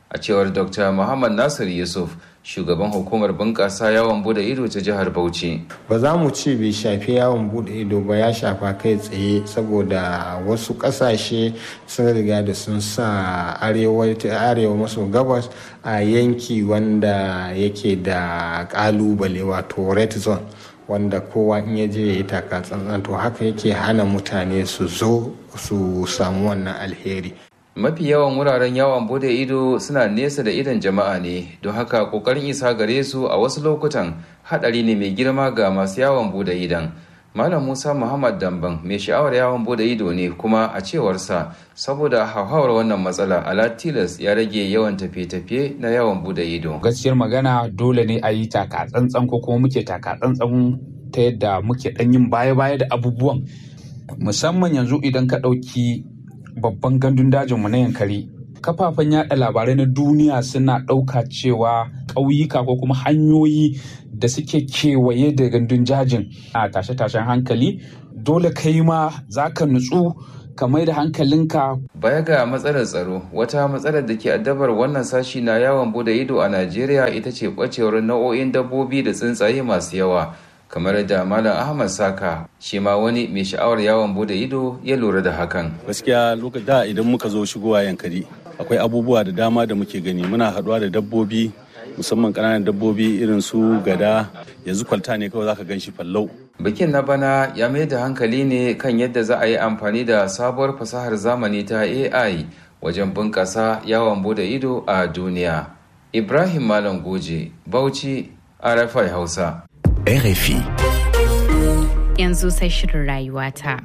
a cewar dr muhammad nasir yusuf shugaban hukumar bunƙasa yawon bude ido ta jihar bauchi ba za mu ce bai shafi yawon bude ido ba ya shafa kai tsaye saboda wasu ƙasashe sun riga da sun sa arewa maso gabas a yanki wanda yake da ƙalubale wato red zone wanda kowa in ya je ya yi taka tsantsan to haka yake hana mutane su zo su samu wannan alheri mafi yawan wuraren yawon bude ido suna nesa da idon jama'a ne don haka kokarin isa gare su a wasu lokutan hadari ne mai girma ga masu yawon bude idon malam musa muhammad damban mai sha'awar yawon bude ido ne kuma a cewarsa saboda hauhawar wannan matsala ala tilas ya rage yawan tafiye-tafiye na yawon bude ido gaskiyar magana dole ne a yi taka tsantsan ko kuma muke taka tsantsan ta yadda muke dan yin baya-baya da abubuwan musamman yanzu idan ka ɗauki babban gandun dajinmu na yankari kafafen yada labarai na duniya suna ɗauka cewa ƙauyuka ko kuma hanyoyi da suke kewaye da gandun jajin a tashe-tashen hankali dole kai ma za ka nutsu ka mai da hankalinka baya ga matsalar tsaro wata matsalar da ke addabar wannan sashi na yawon bude ido a najeriya ita ce ɓacewar nau'o'in dabbobi da tsuntsaye masu yawa kamar da malam ahmad saka shi ma wani mai sha'awar yawon bude ido ya lura da hakan gaskiya lokacin da idan muka zo shigowa yankari akwai abubuwa da dama da muke gani muna haɗuwa da dabbobi musamman ƙananan dabbobi irin su gada yanzu kwalta ne kawai zaka gan shi fallau bikin na bana ya mai da hankali ne kan yadda za a yi amfani da sabuwar fasahar zamani ta ai wajen bunƙasa yawon bude ido a duniya ibrahim malam goje bauchi rfi hausa RFI. Yanzu sai shirin rayuwata.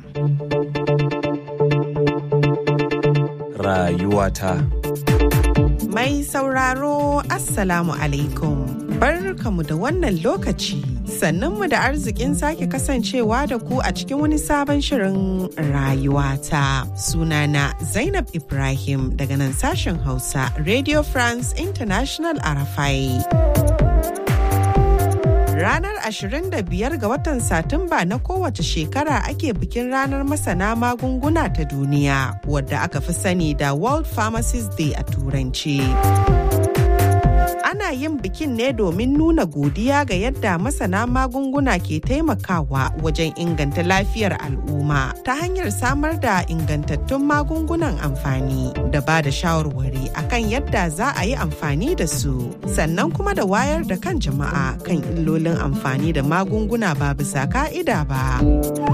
Rayuwata. Mai sauraro Assalamu alaikum. Barkamu da wannan lokaci. Sannanmu da arzikin sake kasancewa da ku a cikin wani sabon shirin rayuwata. Sunana Zainab Ibrahim daga nan sashen Hausa Radio France International Arafai. Ranar 25 ga watan Satumba na kowace shekara ake bikin ranar masana magunguna ta duniya wadda aka fi sani da World Pharmacist Day a Turanci. Ana yin bikin ne domin nuna godiya ga yadda masana magunguna ke taimakawa wajen inganta lafiyar al'umma ta hanyar samar da ingantattun magungunan amfani da ba da shawarwari akan yadda za a yi amfani da su sannan kuma da wayar da kan jama'a kan illolin amfani da magunguna ba bisa ka'ida ba.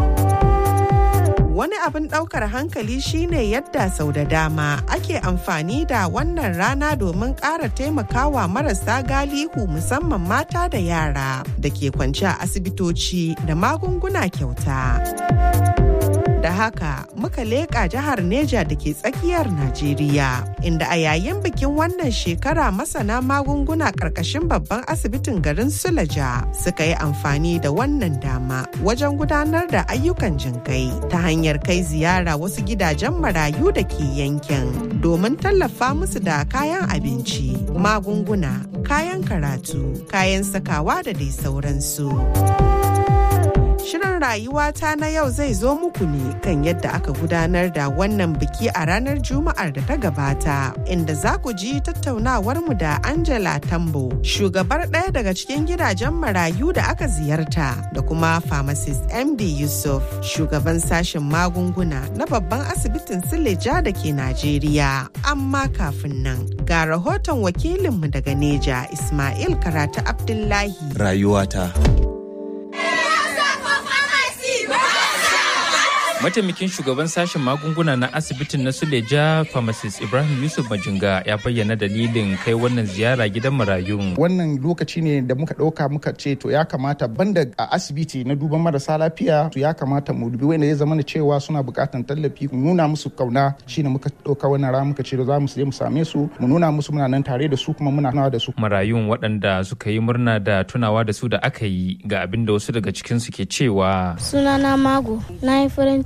Wani abin ɗaukar hankali shine yadda sau da dama ake amfani da wannan rana domin ƙara taimakawa marasa galihu musamman mata da yara da ke kwance a asibitoci da magunguna kyauta. Da haka muka leƙa jihar Neja da ke tsakiyar Najeriya, inda a yayin bikin wannan shekara masana magunguna ƙarƙashin babban asibitin garin Sulaja suka yi amfani da wannan dama wajen gudanar da ayyukan jinkai ta hanyar kai ziyara wasu gidajen marayu da ke yankin domin tallafa musu da kayan abinci, magunguna, kayan karatu, kayan sakawa da dai sauransu. Shirin rayuwata na yau zai zo muku ne kan yadda aka gudanar da wannan biki a ranar Juma'ar da ta gabata, inda za ku ji tattaunawar mu da Angela Tambo, shugabar ɗaya daga cikin gidajen marayu da aka ziyarta, da kuma pharmacist MD Yusuf, shugaban sashen magunguna na babban asibitin Sileja da ke Najeriya. Amma kafin nan, ga rahoton wakilinmu daga Neja, Ismail Karatu Abdullahi. Rayuwata. mataimakin shugaban sashen magunguna na asibitin na suleja pharmacist ibrahim yusuf majinga ya bayyana dalilin kai wannan ziyara gidan marayun wannan lokaci ne da muka ɗauka muka ce to ya kamata banda a asibiti na duban marasa lafiya to ya kamata mu dubi wanda ya zama da cewa suna buƙatan tallafi mu nuna musu kauna shine muka ɗauka wannan rana muka ce za mu je mu same su mu nuna musu muna nan tare da su kuma muna nawa da su marayun waɗanda suka yi murna da tunawa da su da aka yi ga abin da wasu daga cikin su ke cewa sunana mago na yi farin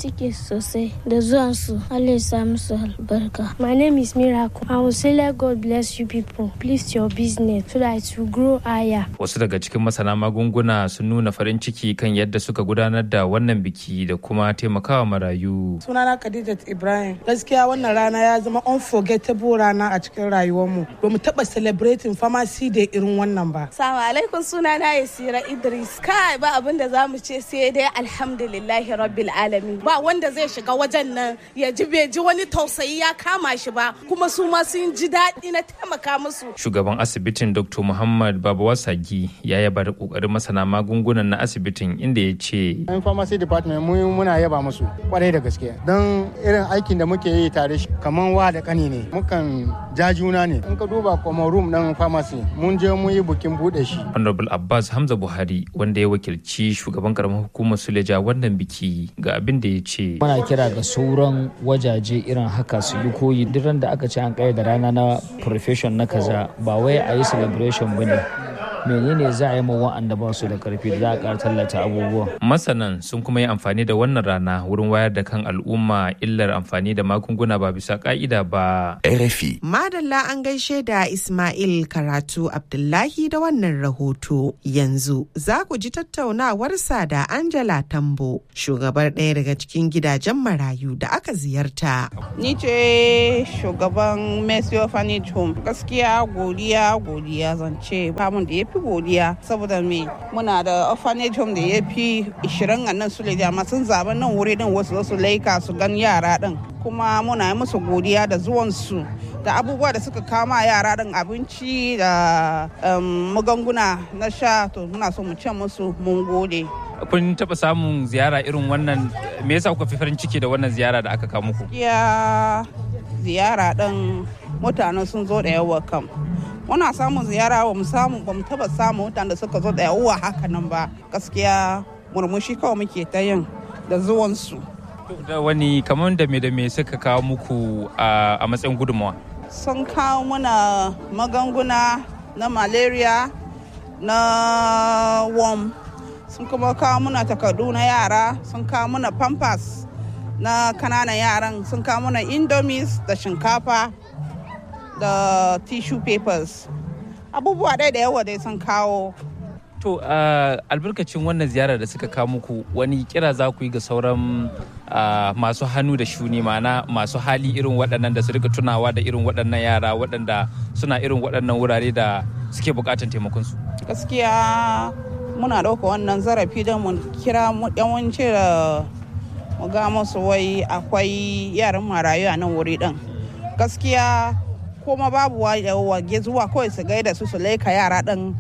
ciki sosai da zuwansu. Allah ya sa musu albarka. My name is Miracle. I will say let God bless you people. Please your business so that it will grow higher. Wasu daga cikin masana magunguna sun nuna farin ciki kan yadda suka gudanar da wannan biki da kuma taimakawa marayu. Sunana Khadijat Ibrahim. Gaskiya wannan rana ya zama unforgettable rana a cikin rayuwarmu. Ba mu taɓa celebrating pharmacy da irin wannan ba. Salamu alaikum sunana Yasira Idris. Kai ba abin da za mu ce sai dai alhamdulillahi rabbil alamin. Ba wanda zai shiga wajen nan ya ji bai ji wani tausayi ya kama shi ba kuma su ma sun ji daɗi na taimaka musu. Shugaban asibitin Dr. Muhammad Babawa Sagi ya yaba da kokarin masana magungunan na asibitin inda ya ce. Yan pharmacy department mu muna yaba musu kwarai da gaske. Don irin aikin da muke yi tare kamar wa da kani ne. Mukan ja juna ne. In ka duba kuma room ɗin pharmacy mun je mun yi bukin buɗe shi. Honorable Abbas Hamza Buhari wanda ya wakilci shugaban karamar hukumar Suleja wannan biki ga abin da ya ce. Muna kira ga sauran wajaje irin haka su yi koyi duk da aka ce an kai da rana na profession na kaza ba wai a yi celebration ba ne. menene za a yi ma wa'anda ba su da karfi da za a ƙara tallata abubuwa. Masanan sun kuma yi amfani da wannan rana wurin wayar da kan al'umma illar amfani da magunguna ba bisa ka'ida ba. RFI. Madalla an gaishe da Ismail Karatu Abdullahi da wannan rahoto. Yanzu za ku ji tattaunawarsa da Angela Tambo, shugabar ɗaya daga cikin gidajen marayu da aka ziyarta. Ni ce shugaban Messi Orphanage Home. Gaskiya godiya godiya zance famun da ya fi godiya saboda me muna da orphanage home da ya fi 20 a nan su amma sun zaɓi nan wuri din wasu su laika su gan yara din kuma muna yi musu godiya da zuwansu da abubuwa da suka kama yara din abinci da magunguna na sha to muna so mu ce musu mun gode kun taɓa samun ziyara irin wannan me yasa kuka fi farin ciki da wannan ziyara da aka kawo muku ya ziyara din mutane sun zo da yawa kam muna samun ziyara ba mu samu ba mu taba samun mutane da suka zo da yawa haka nan ba gaskiya murmushi kawai muke ta yin da zuwansu da wani kamar da me da me suka kawo muku a matsayin gudunmawa sun kawo muna magunguna na malaria na worm sun kuma kawo muna takardu na yara sun kawo muna pampers na kananan yaran sun kawo muna indomies da shinkafa da tissue papers abubuwa ɗaya da yawa dai sun kawo to uh, albarkacin wannan ziyarar da suka kawo muku wani kira za ku yi ga sauran uh, masu hannu da shuni mana masu hali irin waɗannan da su rika tunawa da irin waɗannan yara waɗanda suna irin waɗannan wurare da suke buƙatar taimakonsu gaskiya muna ɗauka wannan zarafi don mu kira yawanci da mu ga musu wai akwai yaran marayu a nan wuri ɗin gaskiya kuma babu wage zuwa kawai su gaida su su laika yara ɗin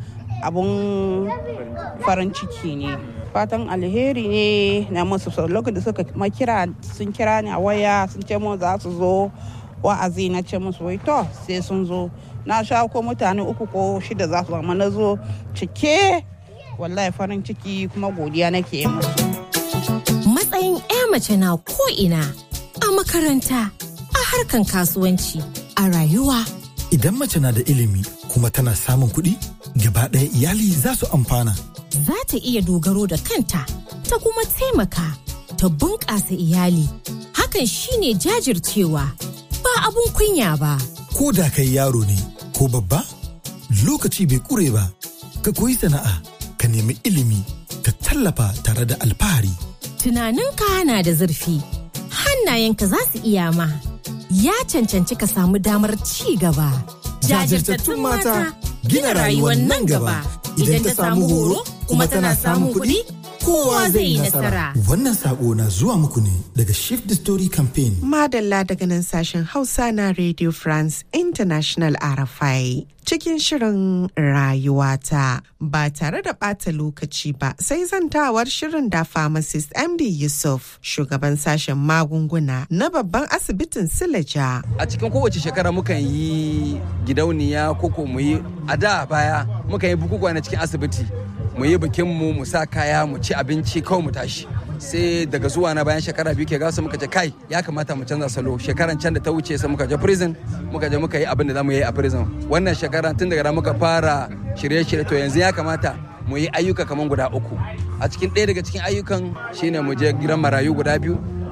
abun farin ciki ne fatan alheri ne na musu lokacin da suka makira sun kira ni a waya sun ce mu za su zo wa'azi na ce musu wai to sai sun zo na sha ko mutane uku ko shida za su zama na zo cike wallahi farin ciki kuma godiya nake musu matsayin 'ya mace na ko'ina a makaranta a harkan kasuwanci a rayuwa idan mace na da ilimi kuma tana samun kuɗi gaba ɗaya iyali za su amfana za ta iya dogaro da kanta ta kuma taimaka ta bunƙasa iyali hakan shine jajircewa ba abun kunya ba ko da kai yaro ne ko babba lokaci bai ƙure ba ka koyi sana'a ka nemi ilimi ka tallafa tare da alfahari tunaninka na da zurfi hannayenka za su iya ma ya cancanci ka samu damar ci gaba jajirtattun mata gina rayuwar nan gaba idan ta samu horo kuma tana samun kuɗi kowa zai yi nasara. Wannan sako na zuwa muku ne daga Shift the Story Campaign. Madalla daga nan sashen Hausa na Radio France International RFI. Cikin shirin rayuwata ba tare da ɓata lokaci ba sai zantawar shirin da pharmacist MD Yusuf shugaban sashen magunguna na babban asibitin Silaja. A cikin kowace shekara mukan yi gidauniya koko mu yi a da baya mukan yi bukukuwa na cikin asibiti. mu yi bikin mu mu sa kaya mu ci abinci kawai mu tashi sai daga zuwa na bayan shekara biyu ke gasa muka ce kai ya kamata mu canza salo shekaran can da ta wuce sai muka je prison muka je muka yi abin da zamu yi a prison wannan shekara tun daga muka fara shirye-shirye to yanzu ya kamata mu yi ayyuka kamar guda uku a cikin ɗaya daga cikin ayyukan shine mu je gidan marayu guda biyu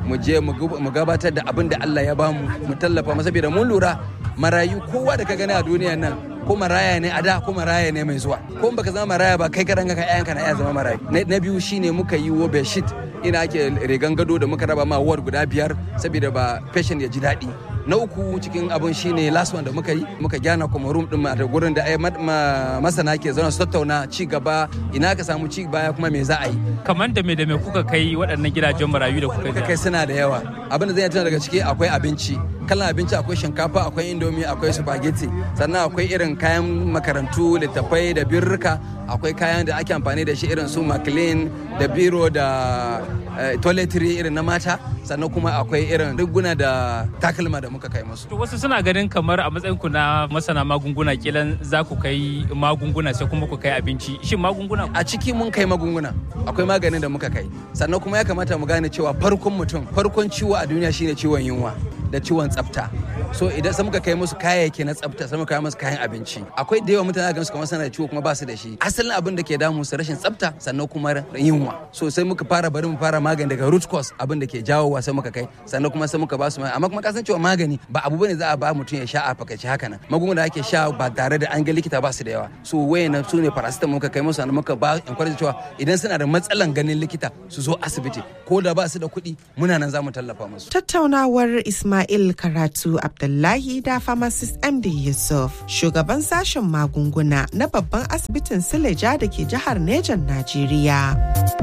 mu je mu gabatar da abin da Allah ya bamu mu tallafa mu saboda mun lura marayu kowa da ka gani a duniya nan ko maraya ne a da ko maraya ne mai zuwa ko baka zama maraya ba kai karan ka ƴaƴanka na iya zama marayu na biyu shine muka yi wo bedsheet ina ake rigan gado da muka raba ma ward guda biyar saboda ba patient ya ji daɗi na uku cikin abin shine last one da muka yi muka gyana kuma room din da gurin da masana ke zauna su tattauna ci gaba ina ka samu ci baya kuma me za a yi kamar da me da me kuka kai waɗannan gidajen marayu da kuka kai suna da yawa abin da zai tuna daga ciki akwai abinci kalan abinci akwai shinkafa akwai indomi akwai spaghetti sannan akwai irin kayan makarantu littattafai da birrika akwai kayan da ake amfani da shi irin su maclean da biro da toiletry irin na mata sannan kuma akwai irin riguna da takalma da muka kai musu. To wasu suna ganin kamar a matsayin ku na masana magunguna kilan za ku kai magunguna sai kuma ku kai abinci. Shin magunguna? A ciki mun kai magunguna. Akwai maganin da muka kai. Sannan kuma ya kamata mu gane cewa farkon mutum farkon ciwo a duniya shine ciwon yunwa da ciwon tsafta. so idan sai muka kai musu kayayyaki na tsafta sai muka kai musu kayan abinci akwai da yawa mutane ga su kamar suna da ciwo kuma ba su da shi asalin abin da ke damu su rashin tsafta sannan kuma yunwa so sai muka fara bari mu fara magani daga root cause abin da ke jawowa sai muka kai sannan kuma sai muka ba su amma kuma kasan cewa magani ba abu bane za a ba mutum ya sha a fakaice haka nan magunguna da ake sha ba tare da an ga likita ba su da yawa so wayannan su ne paracetamol muka kai musu sannan muka ba encourage cewa idan suna da matsalan ganin likita su zo asibiti ko da ba su da kuɗi muna nan za mu tallafa musu tattaunawar Ismail Karatu Abdullahi da pharmacist MD Yusuf, shugaban sashen magunguna na babban asibitin Sileja da ke jihar Nejan Najeriya.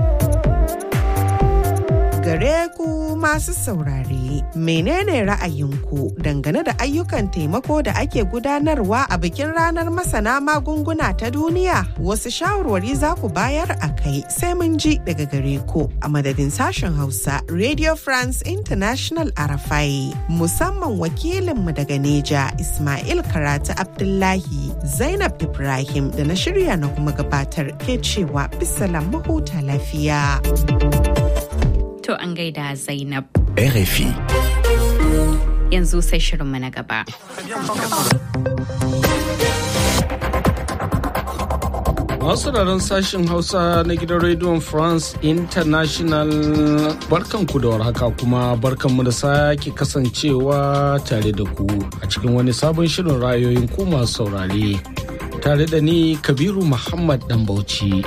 gare ku masu saurare menene ra'ayinku dangane da ayyukan taimako da ake gudanarwa a bikin ranar masana magunguna ta duniya wasu shawarwari za ku bayar a kai sai mun ji daga gare ku a madadin sashen hausa radio france international arafai musamman wakilinmu daga neja ismail karatu abdullahi zainab ibrahim da na shirya na kuma gabatar ke cewa bisalam mahuta lafiya. To an gaida Zainab. RFI. Yanzu sai shirinmu na gaba. Masu sauraron sashen Hausa na gidan rediyon France International barkanku da warhaka kuma barkanmu da sake kasancewa tare da ku a cikin wani sabon shirin rayoyin ku masu saurare. Tare da ni Kabiru Muhammad Dambauci.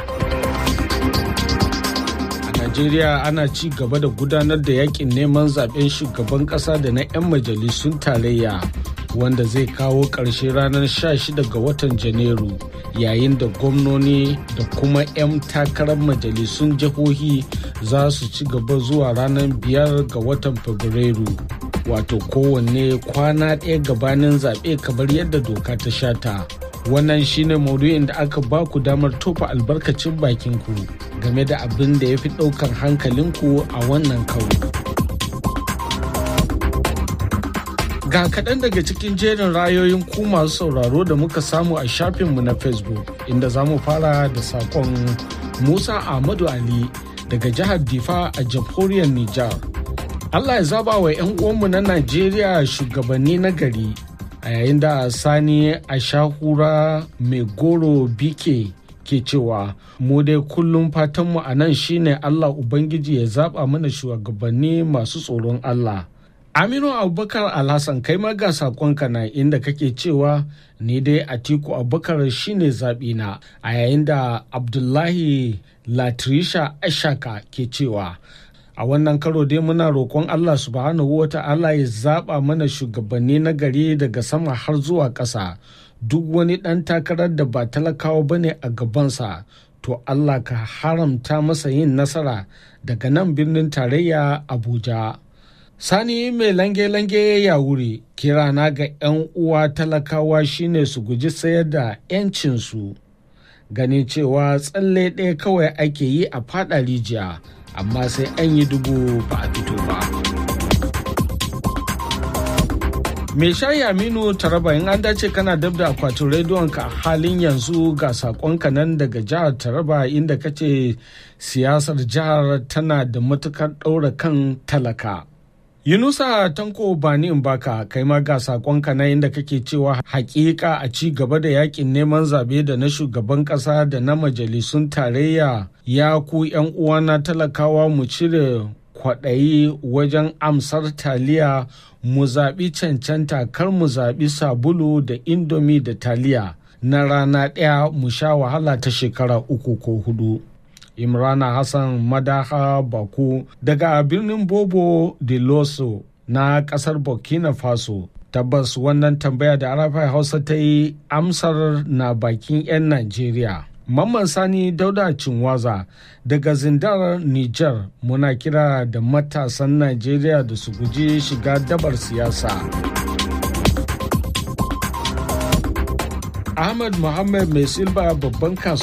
Najeriya ana ci gaba da gudanar da yakin neman zaben shugaban kasa da na 'yan majalisun tarayya wanda zai kawo ƙarshe ranar 16 ga watan Janairu yayin da gwamnoni da kuma 'yan takarar majalisun jihohi za su ci gaba zuwa ranar 5 ga watan Fabrairu. Wato kowanne kwana ɗaya gabanin zaɓe kamar yadda doka ta shata. wannan shine maudu'in da aka ba ku damar tofa albarkacin bakin ku game da abin da ya fi ɗaukan hankalinku a wannan karo. Ga kaɗan daga cikin jerin rayoyin ku masu sauraro da muka samu a shafinmu na Facebook inda za mu fara da saƙon Musa Ahmadu Ali daga jihar Difa a jamhuriyar Nijar. Allah ya zaba wa 'yan uwanmu na Najeriya shugabanni na gari a yayin da sani a shahura mai goro bike ke cewa mu dai kullum fatanmu a nan shine allah ubangiji ya zaba mana shugabanni masu tsoron allah aminu abubakar alhassan kai ma ga sakonka na inda kake cewa ni dai atiku abubakar shine zaɓina a yayin da abdullahi latrisha ashaka ke cewa a wannan karo dai muna roƙon Allah subhanahu wa ta'ala ya zaɓa mana shugabanni na gari daga sama har zuwa ƙasa duk wani ɗan takarar da ba talakawa ba ne a gabansa to Allah ka haramta masa yin nasara daga nan birnin tarayya Abuja. Sani mai lange-lange ya wuri kirana ga 'yan uwa talakawa shine su guji sayar da 'yancinsu ganin cewa tsalle ɗaya kawai ake yi a faɗa rijiya. amma sai an yi dubu ba a fito ba. Me shayi Aminu Taraba in an dace kana dab da akwatin rediyonka a halin yanzu ga sakonka nan daga jihar Taraba inda kace siyasar jihar tana da matukar ɗaura kan talaka. Yunusa Tanko Bani Mbaka kai ma ga sakonka na inda kake cewa hakika a ci gaba da yakin neman zabe da na shugaban kasa da na majalisun tarayya ya ku yan uwana talakawa mu cire kwaɗayi wajen amsar taliya mu zaɓi cancanta kar mu zaɓi sabulu da indomi da taliya na rana ɗaya mu sha wahala ta shekara uku ko hudu. Imrana Hassan Madaha Baku daga birnin Bobo de Loso na ƙasar Burkina Faso. Tabbas wannan tambaya da Arafai Hausa ta yi amsar na bakin 'yan Najeriya. Mamman Sani Dauda Cinwaza daga Zindar Nijar muna kira da matasan Najeriya da su guji shiga dabar siyasa. Ahmad Muhammad Mai Silba babban kasuwa